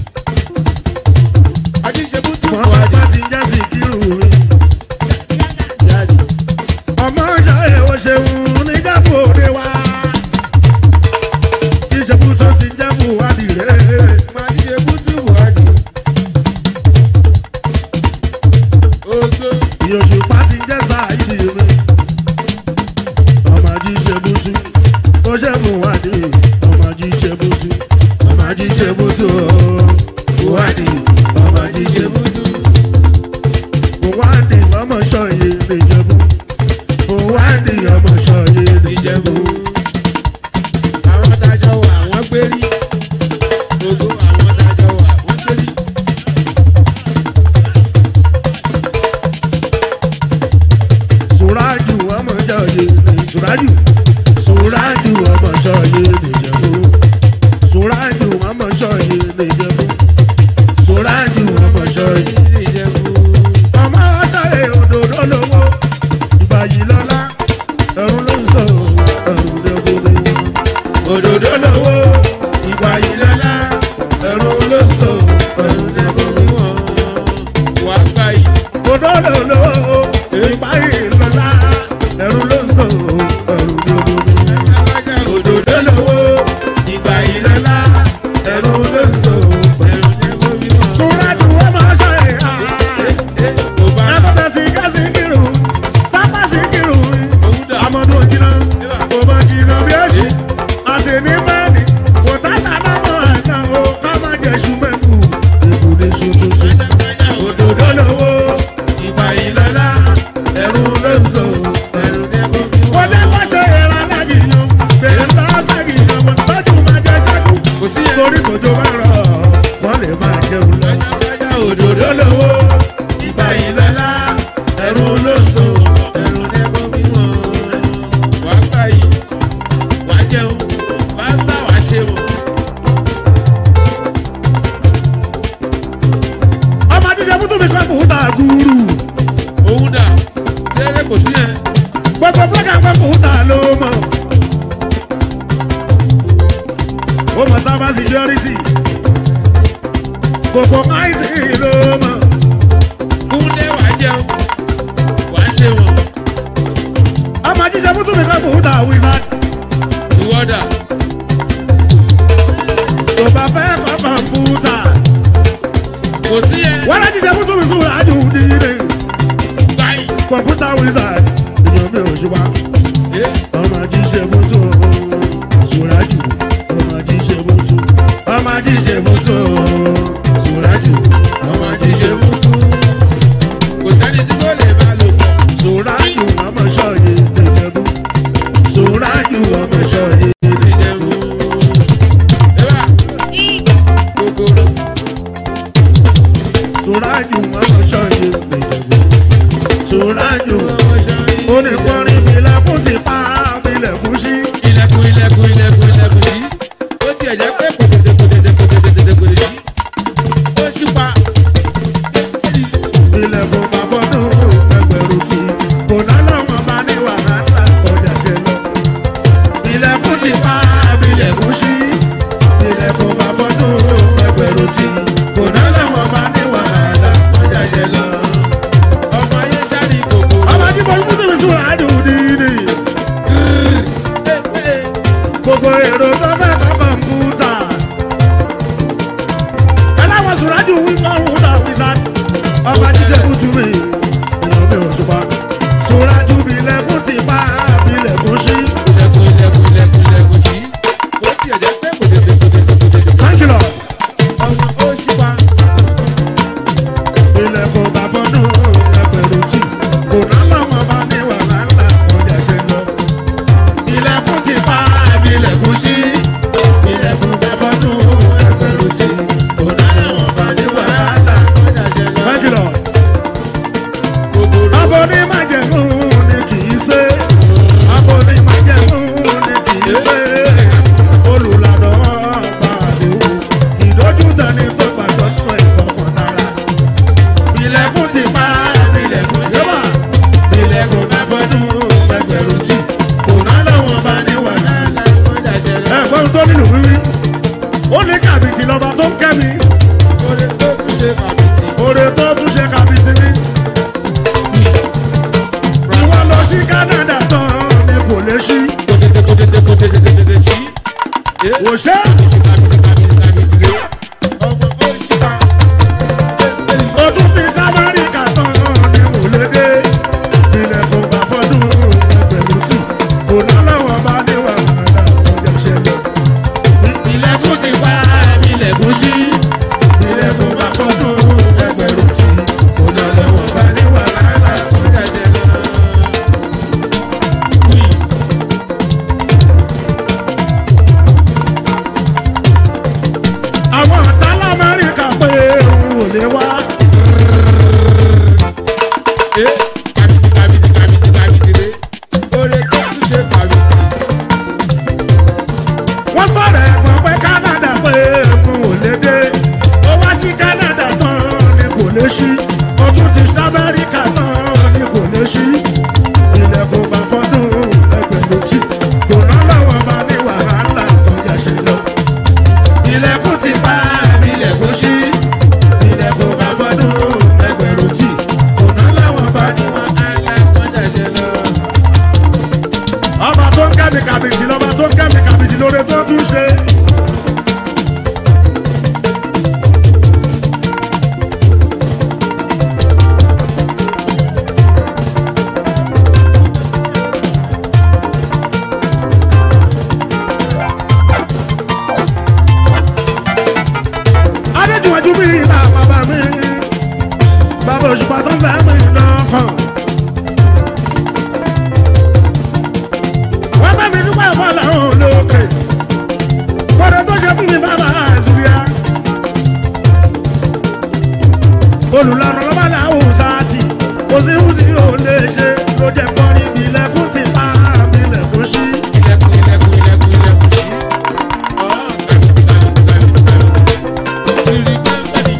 ajíṣebútú wọ́n fún bá adé. ti jẹ́ sí kírù mi. jáde. ọmọ ṣayẹ o ṣeun níjàpọ̀ òde wa ìṣẹ́bù tó ti jẹ́bù wádìí rẹ̀ ajíṣebútú fún adé. ogo. ìyòṣùpá ti jẹ́ sáàyìdì mi ọmọ ají ṣebútú ó ṣẹ́bù wádìí ọmọ ají ṣebútú ọmọ ají ṣebútú wádìí ọmọ ají ṣebútú wádìí ọmọ ṣọyẹ níjẹ̀bú wádìí ọmọ ṣọyẹ níjẹ̀bú. àwọn tájọ wà wọ́n gbérí. ogo àwọn tájọ wà wọ́n gbérí. Suraju ọmọ ṣọyẹ ní Suraju Suraju ọmọ ṣọyẹ níjẹ̀bú Suraju ọmọ ṣọyẹ níjẹ̀bú Suraju ọmọ ṣọyẹ. ìjẹ̀bú. ọmọ ṣọyẹ òdòdó lówó ìbàyí lọ́lá ẹ̀rù ló ń sọ ẹ̀rù lẹ́gbọ̀dọ̀. òdòdó lówó ìbàyí lọ́lá ẹ̀rù ló ń sọ ẹ̀rù lẹ́gbọ̀dọ̀. wà á gbà yìí. òdòdó lówó ìbàyí lọ́lá ẹ̀rù ló ń sọ ẹ̀rù lẹ́gbọ̀dọ̀. òdòdó lówó ìbàyí lọ́lá ẹ̀rù ló ń sọ ẹ̀rù lẹ́gbọ̀dọ̀. Suraju ọmọ ṣọyẹ àá akọta sika sikiru tápá sikiru amadu ojina ọmọ jìnnà bí ẹsì àtẹni bẹẹni kò tàtà náà àná o ká má jẹ sùmẹkù ìbùdí sùn tuntun òdòdó lówó ìgbà ìlọlá ẹrù ló ń sọ ẹrù dẹkọ. kọjá kọsẹ ìran alágìyàn bèrè ńlá ságìyàn mọ tọjú máa jẹ sẹkù kò sí yẹn. torí kòjó bá rọ wọn lè máa jẹun lọ òdòdó lówó ìgbà ìlọ́lá ẹ̀rù ló ń so ẹ̀rù ẹ̀rù nẹ́bọ̀ mímọ́ wà á gbà yìí wà á jẹun wà á sá wà á ṣe wọ̀. ọmọ àti ṣe fútùmí kan kò ta gúrú òun dà tẹ́lẹ̀ kò sí yẹn. gbogbo blọọkà kan kò ta ló mọ̀ ó mọ̀ sábà security gbogbo it ló mọ̀ kúndé wà á jẹun wà á ṣe wọ̀. ọmọ àti ṣe fútùmí kan kò ta wizard ìwọ́dà tó bá fẹ́ kọ́ kọ̀ǹpútà kò sí yẹn. wọ́n á ti ṣe fútùmí sùn láàdù nílé báyìí. kọ̀ǹpútà wizard èèyàn mi ò ṣùgbọ́n. ẹ ọmọ jíṣe bùtù sùrájù ọmọ jíṣe bùtù ọmọ jíṣe bùtù sùrájù ọmọ jíṣe bùtù kò sẹ́ni tí kò lè bá lò pọ̀. sùrájù ọmọ ṣọyẹ nìjẹbù sùrájù ọmọ ṣọyẹ nìjẹbù. ẹ bá kòkòrò sùrájù ọmọọṣọ yìí ìjẹ̀bú sùrájù oníkọrin ìbílẹ̀kùn ti pa ìbílẹ̀kùn sí. ilẹ̀kùn ilẹ̀kùn ilẹ̀kùn ilẹ̀kùn sí. ó tiẹ̀ jẹ́ pé kòtètè kòtètè kòtètè kòtètè sí. ó sì pa. ilẹ̀kùn bá fọ́dún ẹgbẹ̀rún tí kò ná lọ́mọ bá ní wàhálà ọjà ṣe lọ. ilẹ̀kùn ti pa ìbílẹ̀kùn sí. ilẹ̀kùn bá fọ́dún ẹgbẹ̀rún tí kò ná lọ́mọ bá ní wàhálà ọjà ṣe lọ. ọmọ ayé sáré kòkó. ọmọ tí mo mú tèmi sùn àdùn dídì. gbogbo èrò tó fẹ́ kọ́ kọ̀ǹpútà. aláwọ̀ sùrájú wíwọ́n wúdà wíṣán. ọba jíṣẹ́ kútu mi èèyàn mi ò ṣùpá. sùrájú bilẹ̀kùn ti pa bilẹ̀kùn sí. ilẹ̀kùn ilẹ̀kùn ilẹ̀kùn ilẹ̀kùn sí. ó tiẹ̀ jẹ́ pé kòtètè kòtètè kòtètè. tánkìlọ̀ ọmọ ó sì pa. ilẹ̀kùn bá fọ́dún ẹgbẹ̀rún tí. kò ná lọ́mọ bá ní wàhálà ọjà ṣe lọ. ilẹ̀kùn ti pa bilẹ̀kùn sí. ilẹ̀kùn bá fọ́dún ẹgbẹ̀rún tí. kò ná lọ́mọ bá ní wàhálà ọjà ṣe lọ. tánkìlọ̀. kòkòrò. Abo ní májẹ̀mú ni kì í ṣe. Abo ní májẹ̀mú ni kì í ṣe. Olùlànà ọba àdéhùn. Ìdójú tani tó gbàgbọ́ nínú ẹ̀kọ́ kan dára. Ilẹ̀kùn ti pa ilẹ̀kùn jọba. Ilẹ̀kùn bá fọdún ẹgbẹ̀rún tí. Kò ná lọ́wọ́ bá ní wàhálà ọjà ṣẹlẹ̀. Ẹ̀gbọ́n tó nílùú wíwí. Ó ní kàbìtì lọ́ba tó ń kẹ́ mi. Oore tó kù ṣe kàbìtì. Oore tó tún ṣe kàbìtì mi. Ìwọ lọ sí Canada tán ni kò lè ṣí. Kòtètè kòtètè kòtètè kòtètè sí. Ẹ Kò ṣe kàbìtì kàbìtì kàbìtì rè. Ọmọ ó sì pa. o tún ti sábàríkà tán ni kò lè dé. Ilẹ̀ kò bá fọdún ẹgbẹ̀rún tì. Kò ná lọ́wọ́ bá ní wàhálà ọjà ṣẹlẹ̀. Ilẹ̀kùn ti pa ilẹ̀kùn sí. Ilẹ̀kùn bá fọdún ẹgbẹ̀rún tì. Kò ná lọ́wọ́ bá ní wàhálà ọjà ṣẹlẹ̀. àwọn ọ̀tá lamẹ́ríkà pé òun ò lè wá. Ẹ kàbìtì kàbìtì kàbìtì kàbìtì rè. Oore tó kù ṣe kàbìtì. wọ́n sọ̀rọ̀ ẹ̀gbọ́n pé Canada pé òun ò lè dé. ó wá sí Canada tán ni kò lè ṣí. ó tún ti sábẹ́ríkà tán ni kò lè ṣí. ilẹ̀kùn bá fọ́dún ẹgbẹ̀rún tí. kò ná lọ́wọ́ bá ní wàhálà ọjà ṣe lọ. ilẹ̀kùn ti pa ilẹ̀kùn ṣí. ilẹ̀kùn bá fọ́dún ẹgbẹ̀rún tí. kò ná lọ́wọ́ bá ní wàhálà ọjà ṣe lọ ọba tó ń kẹ́mi kàbìtì lọ́ba tó ń kẹ́mi kàbìtì lóore tó tún ṣe. adéjúwájú mi ìlà bàbá mi bàbá òṣùpá tó ń fẹ́ mi lọ́kàn. wọ́n bá mi dúpẹ́ fọlá olókè wọ́n tó ṣe fún mi bàbá àzùbíà olùlànà lọ́ba làwọn sáàtì kò sí ohun tí yóò lè ṣe ló jẹ́ kọ́ níbi ilẹ̀kùn ti pa àmì ilẹ̀kùn sí. Ilẹ̀kùn ilẹ̀kùn ilẹ̀kùn ilẹ̀kùn sí. Ọ̀ kàbìtì kàbìtì kàbìtì kàbìtì. Ìrì gbẹ́ngbẹ́ni.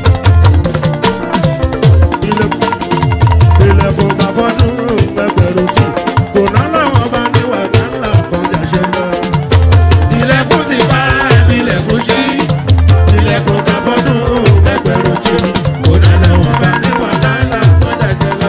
ilẹ̀kùn ilẹ̀kùn bá fọ́dún ẹgbẹ̀rún tí kò ná lọ́wọ́ bá ní wàhálà kọjá ṣe lọ. ilẹ̀kùn ti pa ilẹ̀kùn sí ilẹ̀kùn bá fọ́dún ẹgbẹ̀rún tí kò ná lọ́wọ́ bá ní wàhálà kọjá ṣe lọ.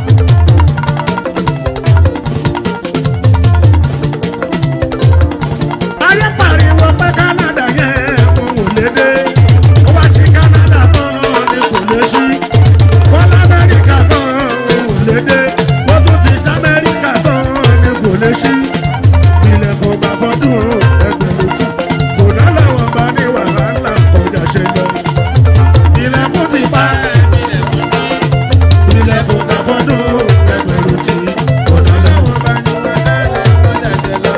ayé pariwo pé Canada yẹn òun ò lè dé ó wá sí Canada tán ni kò lè sí wọ́n lamẹ́ríkà tán òun ò lè dé wọ́n tún ti sàmẹ́ríkà tán ni kò lè sí ilẹ̀kùn bá fọ́dún ẹgbẹ̀rún tí kò ná lọ́wọ́ bá ní wàhálà kọjá ṣe lọ. ilẹ̀kùn ti pa Ilẹ̀kùn ní. ilẹ̀kùn bá fọ́dún ẹgbẹ̀rún tí kò ná lọ́wọ́ bá ní wàhálà kọjá ṣe lọ.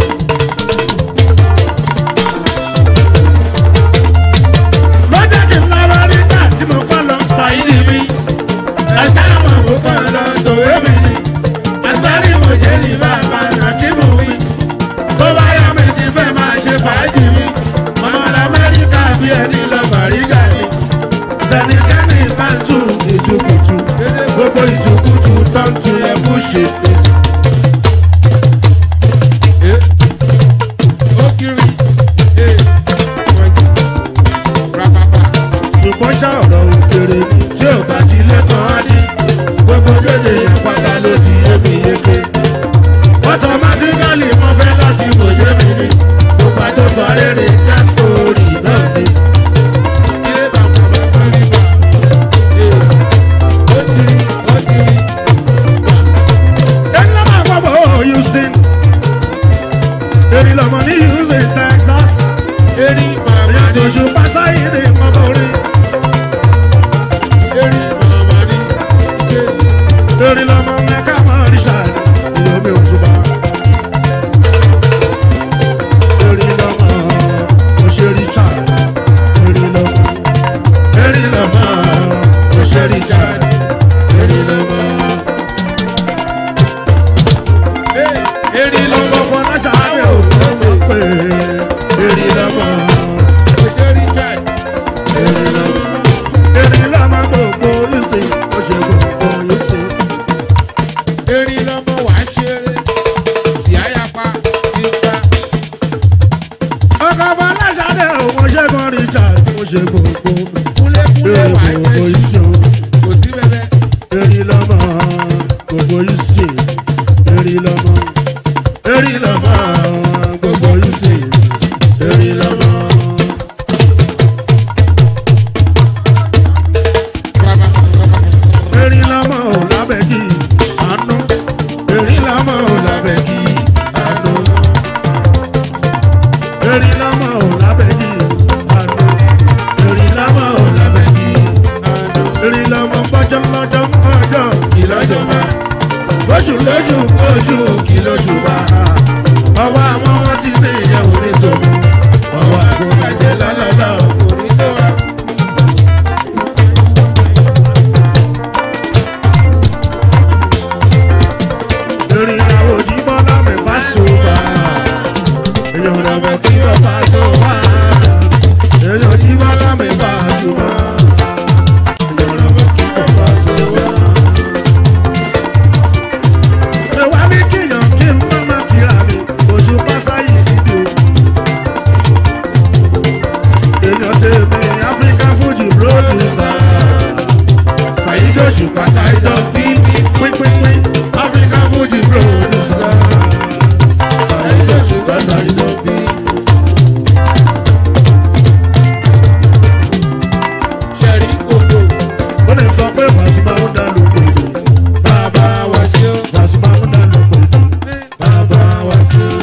lọ́jọ́ kí n lọ bàrígà ni tẹnikẹ́ni bá ń tún ìtukùtù gbogbo ìtukùtù tó ń tún ẹ bú ṣe pé. ó kiri rapapa ṣùgbọ́n ṣá ọ̀rọ̀ òkèrè ni tí ò bá ti lẹ́kọ̀ọ́ á ní gbogbo kéde àpáta ló ti yé mi yéké. automatically wọ́n fẹ́ láti wòye mi ní gbogbo àtọ́tọ̀ arére dá sórí náà ni. ilé bàbá bàbá rí bá ó ti rí ó ti rí. ẹni lọ́mọ àpapọ̀ houston èrì lọ́mọ ní houston texas erí màmá ní oṣù pásáyé ní ọmọ orí erí màmá ní ike. èrì lọ́mọ mẹ́ka mọ́ richard ìyọ̀mí òṣùpá èrì lọ́mọ oṣù richard èrì lọ́mọ erí lọ́mọ òṣèré jáde erí lọ́mọ. erí lọ́mọ fọláṣadé òkú pé èrì lọ́mọ òṣèré jáde erí lọ́mọ. èrì lọ́mọ gbogbo ìsìn oṣù gbogbo ìsìn. erí lọ́mọ wà á ṣeré sí àyàpá ti gbà. ọkọ̀ fọláṣadé òun ṣẹ́gun richard mo ṣe gbogbo kúlékúlé wà á gbogbo jẹ́ sí ìsìn o. kò sí bẹ́bẹ́. eri lọmọ gbogbo isi eri lọmọ eri lọmọ gbogbo isi eri lọmọ. eri lọmọ ò lábẹ́kì àánú eri lọmọ ò lábẹ́kì àánú eri lọmọ ò lábẹ́kì àánú eri lọmọ ò lábẹ́kì àánú eri lọmọ gbọ́jọ́ lọ́jọ́ ọjọ́ kí lọ́jọ́ máa oṣù lóṣù oṣù kí lóṣù bá ọwọ́ àwọn wọn ti ní ìyẹ̀wò ní tòun ọwọ́ àgùnbàjẹ́ lọ́lọ́lọ́ kò ní tó wá. lórí ìyàwó jí bọ́lá mi bá sùnwà èèyàn rẹ̀ kí wọ́n bá sùnwà èèyàn jí bọ́lá mi bá sùnwà èèyàn rẹ̀ kí wọ́n bá sùnwà. Ẹ̀wá ní kíyàn kí n má má kíra mi, oṣù pásáyì dídò. Èèyàn tèmi African Fuji producer. Ṣàyídó ṣùpá ṣàyídó bí pínpínpín African Fuji producer. Ṣàyídó ṣùpá ṣàyídó bí. ṣẹ̀rí kòkó Ó lè sọ pé Màsímà ń dá lóko èdè. Bàbá wa sí ó. Màsímà ń dá lóko èdè. Bàbá wa sí ó.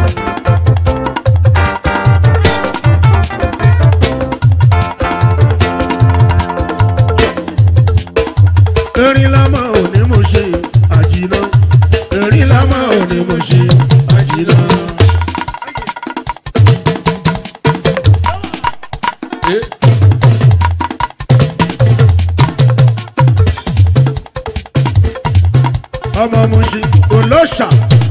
erin lámà ò ní mo ṣe àjìnà erin lámà ò ní mo ṣe àjìnà. ọmọ mo ṣe olóṣà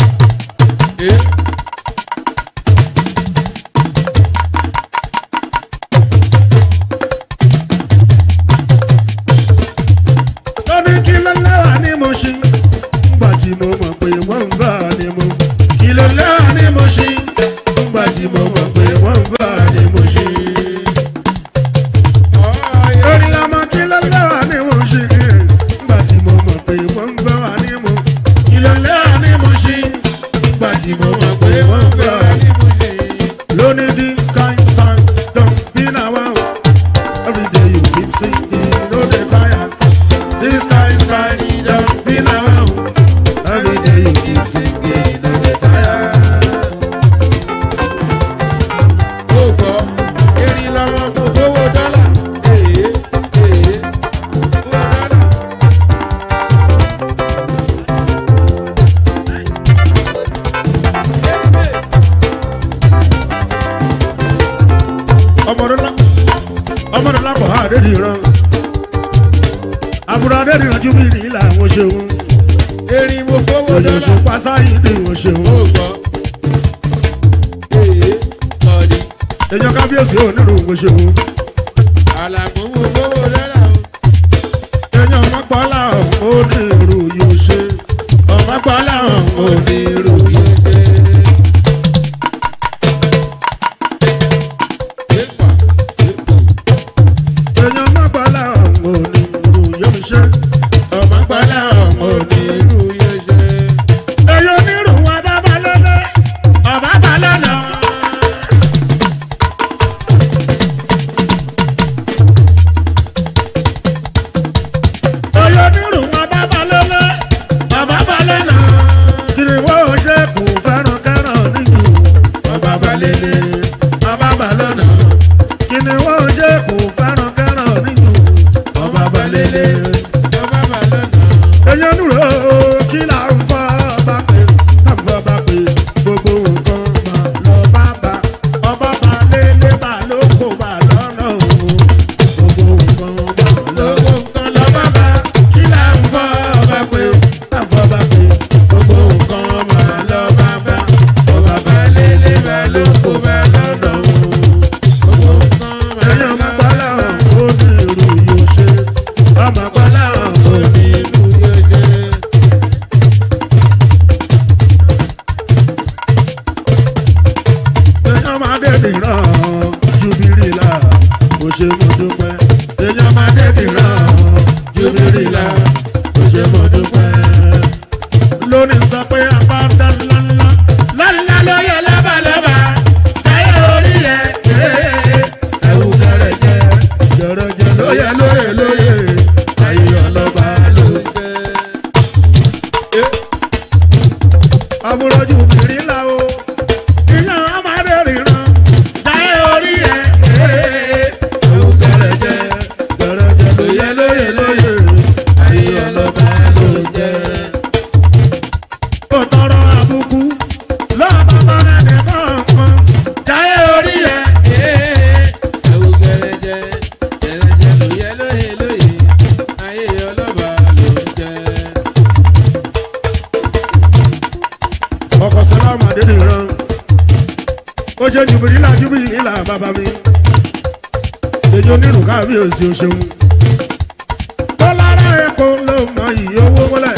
lóní kí ló lẹ́wà ní mo ṣe ńgbà tí mo mọ̀ pé wọ́n ń bá a ní mo kí ló lẹ́wà ní mo ṣe ńgbà tí mo mọ̀ pé wọ́n ń bá a ní mo ṣe. Orí lọmọ kí ló lẹ́wà ní mo ṣe ńgbà tí mo mọ̀ pé wọ́n ń bá a ní mo kí ló lẹ́wà ní mo ṣe ńgbà tí mo mọ̀ pé wọ́n ń bá a ní mo ṣe. Lóní this kind song don't be now every day you keep singing no dey tire. This kind song don't be now every day you keep singing no dey tire. ó gbọ́ erin lọ́mọ kò fowó dọ́là. Èé, èé, owó dọ́là. ọmọdúnlá ọmọdúnlá kò há àdéhùn ìran àbúrò àdéhùn ìran júbí ní ilà àwọn ṣeun erin mo fowó dọ́là. òyìnbó pásáyì ní ìwọ̀n ṣeun ó gbọ́ èé, ọ̀dì. ẹjọ́ kábíyèsí onírú ìwọ̀n ṣeun àlàmú mú gbówó dọ́là o. èèyàn ọmọgbọ́lá ọ̀hún ó ní irú yóò ṣe ọmọgbọ́lá ọ̀hún ó ní irú yóò ṣe. Yéèpà, yéèpà. èèyàn ọmọgbọ́lá ọ̀hún ó ní irú yóò ṣe ọmọgbọ́lá ọ̀hún ó ní irú. Irú yóò ṣe. èyí onírú wọn bá bá lọ́lẹ́ ọ̀bá bá lọ́nà. èyí onírú wọn bá bá lọ́lẹ́ ọ̀bá bá lọ́nà. kiri wo ṣe kù fẹ́ràn kẹ́ràn níjù ọba bá lélẹ̀ ọba bá lọ́nà. kiri wo ṣe kù fẹ́ràn kẹ́ràn níjù ọba bá lélẹ̀ Ọba bà lọ́nà. èyàn dúró kí là ń fọ́ bá pé táwọn bá pé gbogbo nǹkan mà lọ bá bá ọba bá lélẹ̀ bá ló kó bá lọ́nà o gbogbo nǹkan mà lọ Lówó nǹkan lọ bá bá. kí là ń fọ́ bá pé táwọn bá pé gbogbo nǹkan mà lọ bá bá ọba bá lélẹ̀ bá ló kó bá lọ́nà o Gbogbo nǹkan mà èyàn lọ má bá gbọ́lá bá. ó ní irú yóò ṣe ọmọ gbọ́lá ó ní Irú yóò ṣe. èèyàn máa dẹ́bi ràn jubirila kò ṣe mo dúpẹ́ èèyàn máa dẹ́bi ràn jubirila kò ṣe mo dúpẹ́. lónìí sọ pé apá ń dá ńláńlá ńláńlá ló yẹ lábàlábà táyé orí yẹ ẹ̀wù gẹ̀rẹ̀jẹ̀ gẹ̀rẹ̀jẹ̀ ló yẹ lóye lóye ayé ọlọ́ba ló jẹ́. àbúrò jubirila o ìyá amáde ríran jáyé orí ẹ ẹwù gẹrẹjẹ gẹrẹjẹ lóye lóye lóye ayé ọlọ́ba ló jẹ. ó tọrọ àbùkù lọ́ọ̀bá bọ́lá ní kọ̀ọ̀kan jáyé orí ẹ. Ẹ̀wù gẹ̀rẹ̀jẹ̀, gẹ̀rẹ̀jẹ̀ lóye lóye lóye. Ayé ọlọ́ba ló ń jẹ. ọkọ̀ sọ́lá ọmọdé nìran ó jẹ́ jùbìlílà jùbìlílà bàbá mi èyí onírù káàbíyèsí o ṣeun tọ́lára ẹ̀kọ́ ló mọ iyì owó mọ́lẹ̀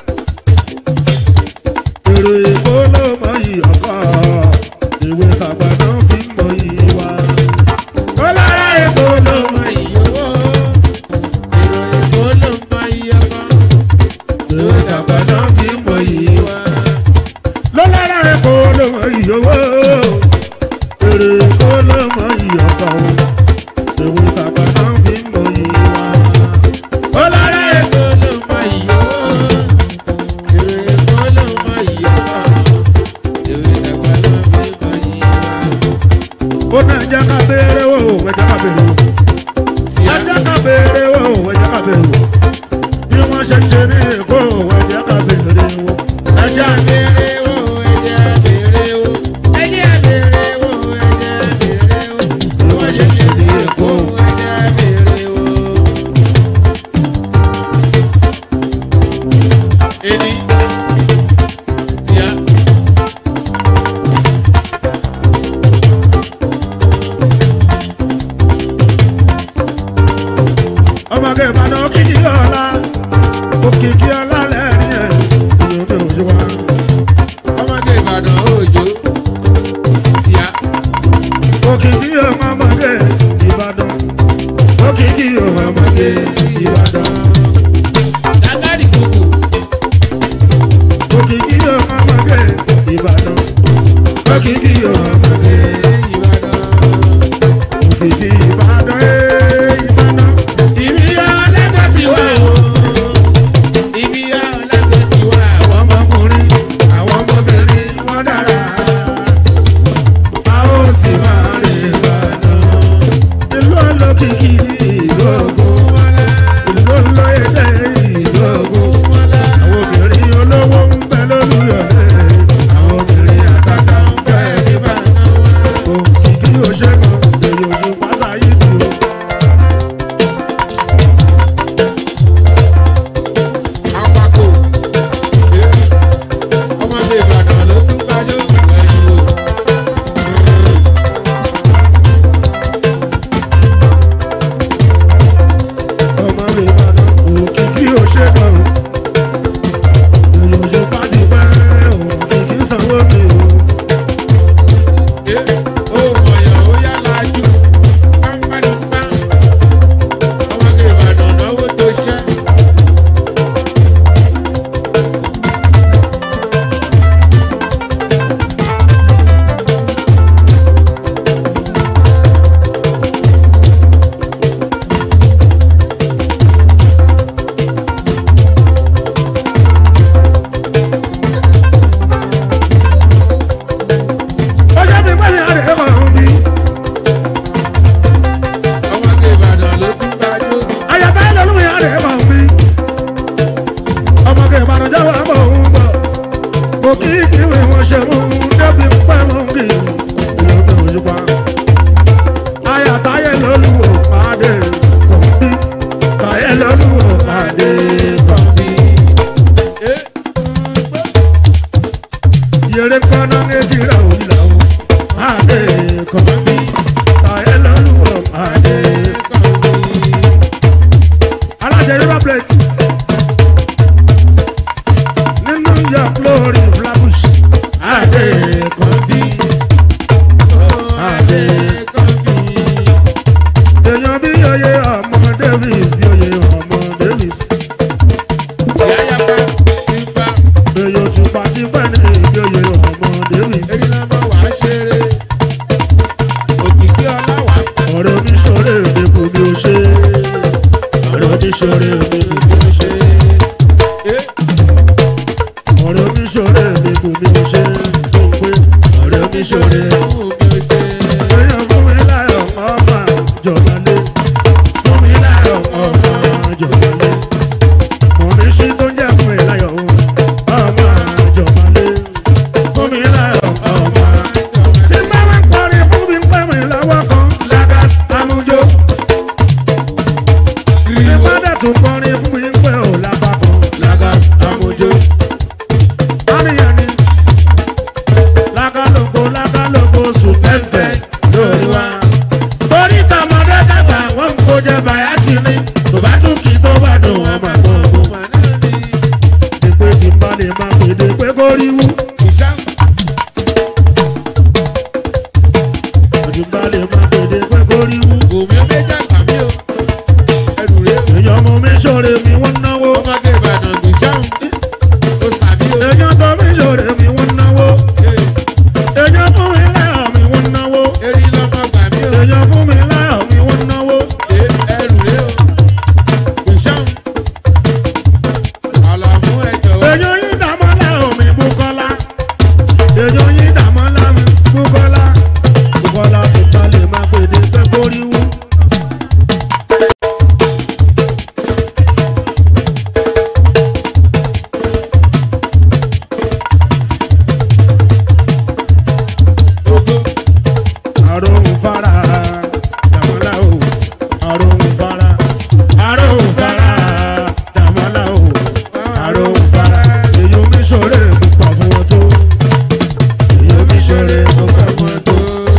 èrò èkó ló mọ iyì ọkọ̀ ìwé tàgbà náà fi mọ iyì wa tọ́lára ẹ̀kọ́ ló Ló mọ iye owó. Èrò Èkó ló mọ iye ọkọ. ìwé tàgbà náà fi mọ iyì wa lọ́lára ẹ̀kọ́ ló mọ iyì owó èrò èkó ló mọ iyì ọkọ̀ ìwé tàgbà náà fi mọ iyì wa. Ọlọ́rọ̀ Èkó ló mọ iye owó. Èrò Èkó ló mọ iye ọkọ. Èrò Ìdàgbà ló fi mọ iye wa. ó náà jẹ́ ká béèrè wò ó ẹ̀jẹ̀ ká béèrè wò Tí a ẹ̀jẹ̀ ká béèrè wò ó ẹ̀jẹ̀ ká béèrè wò bí wọ́n ṣe ń ṣe ní èkó ẹ̀jẹ̀ ká béèrè wò ẹjẹ́ ẹ̀jẹ̀ àbèrè wò ẹjẹ́ àbèrè wò ẹjẹ́ àbèrè wò ẹjẹ́ àbèrè wò bí wọ́n ṣe ṣe ní Èkó ẹjẹ́ àbèrè wò. Eni tíá ọmọge ìbàdàn òkìkí ọ̀la òkìkí ọ̀la lẹ́rìn ẹ̀ ìyóò mi ò ṣe wá. ọmọdé Ìbàdàn òjò tíá òkìkí ọmọge ìbàdàn òkìkí ọmọge ìbàdàn dagadi koko òkìkí ọmọge ìbàdàn òkìkí ọmọge Ìbàdàn. òkìkí ìbàdàn ẹ̀ ìbàdàn. Ibi ọlẹ́gbẹ́ ti wá o. Ibi ọlẹ́gbẹ́ ti wá àwọn ọmọkùnrin, àwọn ọmọbìnrin wọ́n dára. a ó sì máa rìn ìbàdàn. ìlú olókìkí ìlú ògùn ìlú olóyèdè ìlú ògùn. àwọn obìnrin olówó ń bẹ lólùyọ̀lẹ̀. àwọn obìnrin àtàtà ń bẹ nìbàdàn. ṣoore mi kò bí ó ṣe. ọ̀rẹ́ mi ṣoore mi kò bí ó ṣe. tó ń pé ọ̀rẹ́ mi ṣoore. èèyàn fún mi láyọ̀ ọmọ jọ̀gbọ́n lé. fún mi láyọ̀ ọmọ jọ̀gbọ́n lé. mọ̀ mi sí tó ń jẹ́ fún mi láyọ̀ ọmọ jọ̀gbọ́n lé. fún mi láyọ̀ ọmọ. tí bá wá kọrin fún mi pẹ́ mi lọ́wọ́ kan lágas amújó. tí bá dẹ̀ tún kọrin fún mi pẹ́ ò lápá kan lágas amújó. àníyàn ni lákàlóko lákàlóko sùn pẹ́ńpẹ́ lórí wa. torí tọmọdé dàgbà wọn kò jẹ bàyá tì ní tó bá tún kí tó bá dùn wọn máa gbọ́ ọmọ. ìpè tí bá lè máa pèdè pé kó rí wú. tí bá lè máa pèdè pé kó rí wú. èèyàn mú mi ṣòro mi wọ́n náwó. èèyàn tó mi ṣòro mi wọ́n náwó. èèyàn fún mi láyọ̀ mi wọ́n náwó. èèyàn fún mi láyọ̀ mi wọ́n náwó. èèyàn yín dàmọ́ láyọ̀ mi búkọ́lá. èèyàn yín dàmọ́ láyọ̀ mi búkọ́lá. búkọ́lá ti bá lè máa pèdè pé kó rí wú. àròhùn fara dàmọ́lá o àròhùn fara àròhùn fara dàmọ́lá o àròhùn fara èyí omi ṣòro púpọ̀ fún wọn tó èyí omi ṣòro púpọ̀ fún wọn tó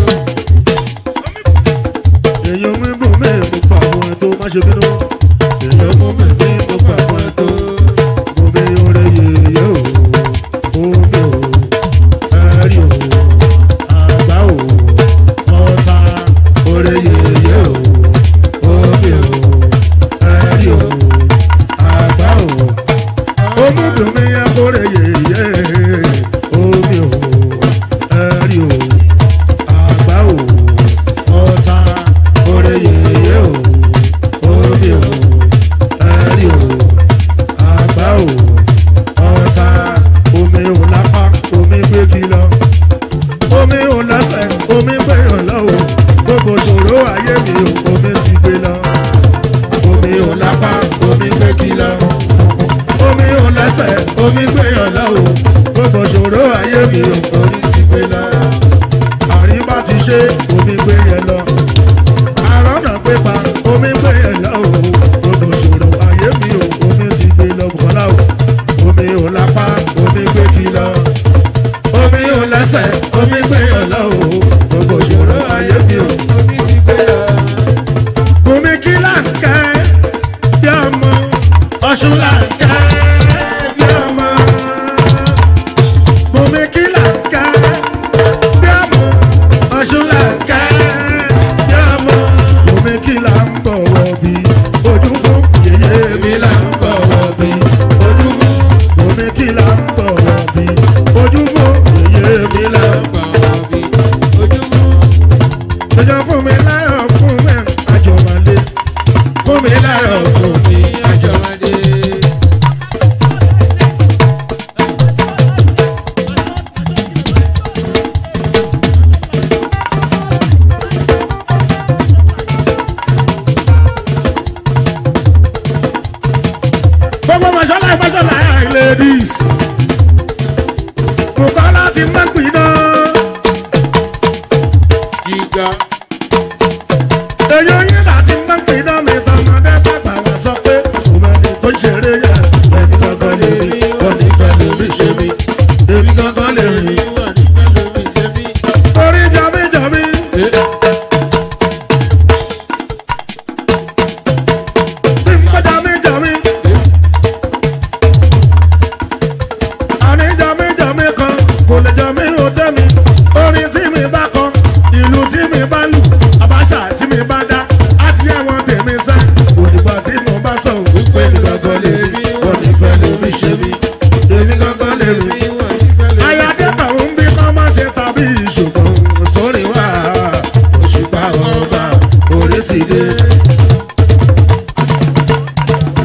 èyí omi bùn mí púpọ̀ fún wọn tó má ṣe bínú èyí omi bùn mí púpọ̀ fún wọn tó omi oore yèyé o omi o ẹ̀rí o àgbá o ọ̀tá oore yèyé o omi o ẹ̀rí o àgbá o omúdùnmí akóre yèyé omi o ẹ̀rí o àgbá o ọ̀tá oore yèyé o omi o ẹ̀rí o àgbá o ọ̀tá omi ò lápá omi gbé kí lọ omi ò lẹ́sẹ̀ omi gbẹ̀yàn lọ́wọ́ gbogbo ṣòro ayé mi ò omi ti gbé lọ. omi ò lápá omi gbé kí lọ. omi ò lẹ́sẹ̀ omi gbẹ̀yàn lọ́wọ́ gbogbo ṣòro ayé mi ò omi ti gbé lọ. àríwá ti ṣe omi gbé yẹn lọ. àrọ́nà pépà omi gbé yẹn lọ́wọ́ gbogbo ṣòro ayé mi ò omi ti gbé lọ bùkọ́lá o. omi ò lápá omi gbé kí lọ omi ò lẹ́sẹ̀ omi gbẹ̀yàn lọ o gbogbo ìṣòro ayé mi ò. Bùnmi kí là ń kẹ́ bí ọmọ ọ̀ṣun là ń kẹ́ bí ọmọ. Bùnmi kí là ń kẹ́ bí ọmọ ọ̀ṣun là ń kẹ́ bí ọmọ. Bùnmi kí là ń bọ̀wọ̀ bí ojú fún yèyé mi là ń bọ̀wọ̀ bí ojú fún. Bùnmi kí là ń bọ̀wọ̀ bí ojú fún yèyé mi là ń Jọjọ fún mi láyọ̀ fún mi àjọmọ̀lé. Fún mi láyọ̀ fún mi àjọmọ̀lé. Gbogbo mọ̀ṣálá ìmọ̀ṣálá ladies. Bùkọ́lá ti máa ń pin náà. èyí oyin láti máa ń pè náà mi tọmọdé bàbá wa sọ pé òmìnir tó ń ṣeré yẹ ẹni gangan lè rí òní fẹ́ lómi ṣe mí èmi gangan lè rí orí jọmí jọmí. bí n bá jọmí jọmí. àní jọmí jọmí kan kò lè jọmí ó tẹ́ mi orin tí mi bá kọ ìlú tí mi bá lù àbáṣà tí mi bá dá àti ẹ̀wọ̀n tèmi sẹ́ òdìgbà tí mo bá sọ wípé mi gangan lè rí òní fẹ́ lómi ṣe mí èmi gangan lè rí. ayáde tàwọn ń bí kọ́ má ṣe tàbí ìṣòkan sórí wa òṣùpá ọba orí ti dé.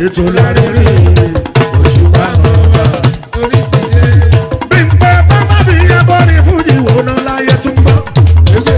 tó lárírí òṣùpá ọba. orí ti dé. bí n pẹ́ pápá bí yẹn bọ́ ní fújì wò ná láyé tún bọ́. Ege.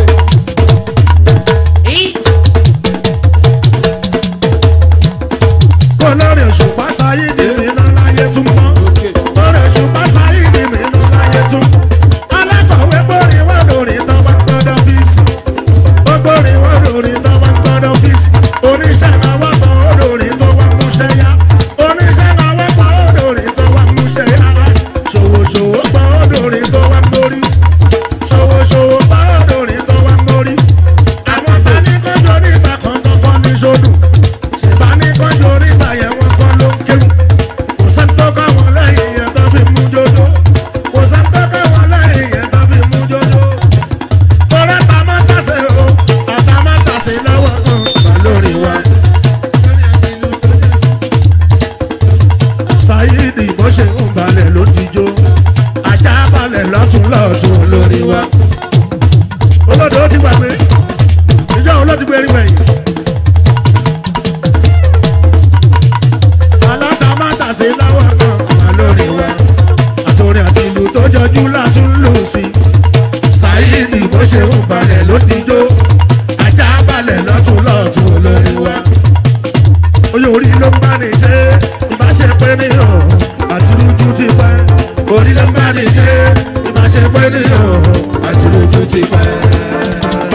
kó lórí òṣùpá sáyé ní mi ná láyé tún bọ́. Òkè. lórí òṣùpá sáyé ní mi ná láyé tún. alákọ̀wé gbórí wá lórí tán wá gbọ́dọ̀ fíìsì. ó gbórí wá lórí tán wá gbọ́dọ̀ fíìsì. oníṣẹ́ náà wá pọ̀ ó lórí tó wá múṣẹ́ yá. oníṣẹ́ náà wá pọ̀ ó lórí tó wá múṣẹ́ yá. ṣòwòṣòwò pọ̀ ó lórí tó wá mórí. ṣòwòṣòwò pọ̀ ó lórí tó wá mórí. àwọn tá ní kọjọ nígbà kan kọ́kọ́ ní sódù. ṣèbá ní kọjọ nígbà yẹn wọ́n kọ́ ló ń kéwù. kò sẹ́ńtọ́ káwọn lẹ́yìn yẹn tó fi mú jọjọ. kò sẹ́ńtọ́ káwọn lẹ́yìn yẹn tó fi mú jọjọ. kọ́lá ta máa tàṣe o tàtà máa tàṣe lọ́wọ́ kan wà lórí wa. Lórí àti ìlú tó dé. Saheed bó ṣe ń balẹ̀ ló dijó ajá balẹ̀ lọ́tún lọ́tún lórí wa. olódò ó ti gbàgbé ìjọ òun ló ti gbé rí wẹ̀yìn. aláta máa tàṣe láwọ̀ kan wà lórí wa. àtòrin àti ìlú tó jọjú látún lù sí. Saheed bó ṣe ń balẹ̀ ló dijó ajá balẹ̀ lọ́tún lọ́tún lórí wa oyè orí ló ń bá ní ṣe ìbáṣepẹ́ nìyàn àti lójú ti pẹ́ orí ló ń bá ní ṣe ìbáṣepẹ́ nìyàn àti lójú ti pẹ́.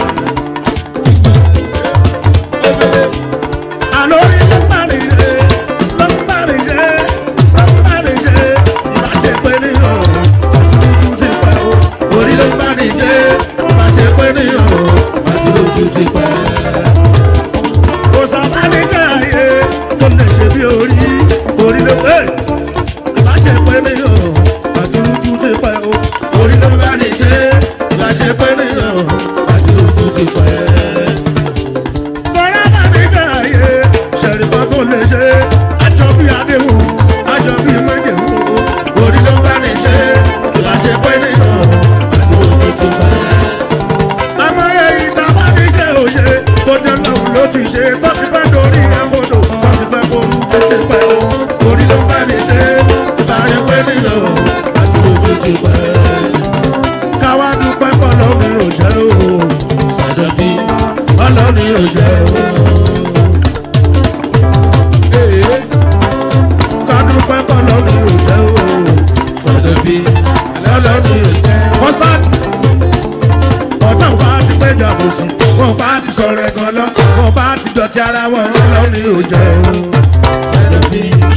àlọ́ orí ló ń bá ní ṣe ló ń bá ní ṣe ló ń bá ní ṣe ìbáṣepẹ́ nìyàn àti lójú ti pẹ́ orí ló ń bá ní ṣe ìbáṣepẹ́ nìyàn àti lójú ti pẹ́ kò sábà ní jẹ́ àyè tó lè ṣe bí orí orí ló pé ìbáṣe pé ní o àti rúkú ti pẹ́ o orí ló bá ní ṣe ìbáṣe pé ní o àti rúkú ti pẹ́. tọ́lá bá ní jẹ́ àyè ṣẹ̀rífà tó lè ṣe àjọ bí adéhùn àjọ bí májèmú orí ló bá ní ṣe ìbáṣe pé ní o àti rúkú ti pẹ́ àmọ́ èyí tá a bá ní ṣe òṣè tó jẹ́ lọ́hùn ló ti ṣe tó ti fẹ́ dorí ẹ̀fọ́dọ̀ tó ti fẹ́ forú tó ti pẹ́ o orí ló bá ní ṣe ìbáyẹ̀ pẹ́ nílò àti ojú ti pẹ́. káwá dúpẹ́ pọ̀lọ́ mi ò jẹ́ o sàdọ̀bí pọ̀lọ́ mi ò jẹ́ o. Ee. ká dúpẹ́ pọ̀lọ́ mi ò jẹ́ o sàdọ̀bí pọ̀lọ́ mi ò jẹ́ o. kọ́sáàdì ọ̀tá ò bá ti péjọ àbòsí wọn bá ti sọ̀rọ̀ ẹ̀gàn lọ wọn bá ti dọ̀tí ara wọn lọ́ní òjò sẹ́dọ̀bí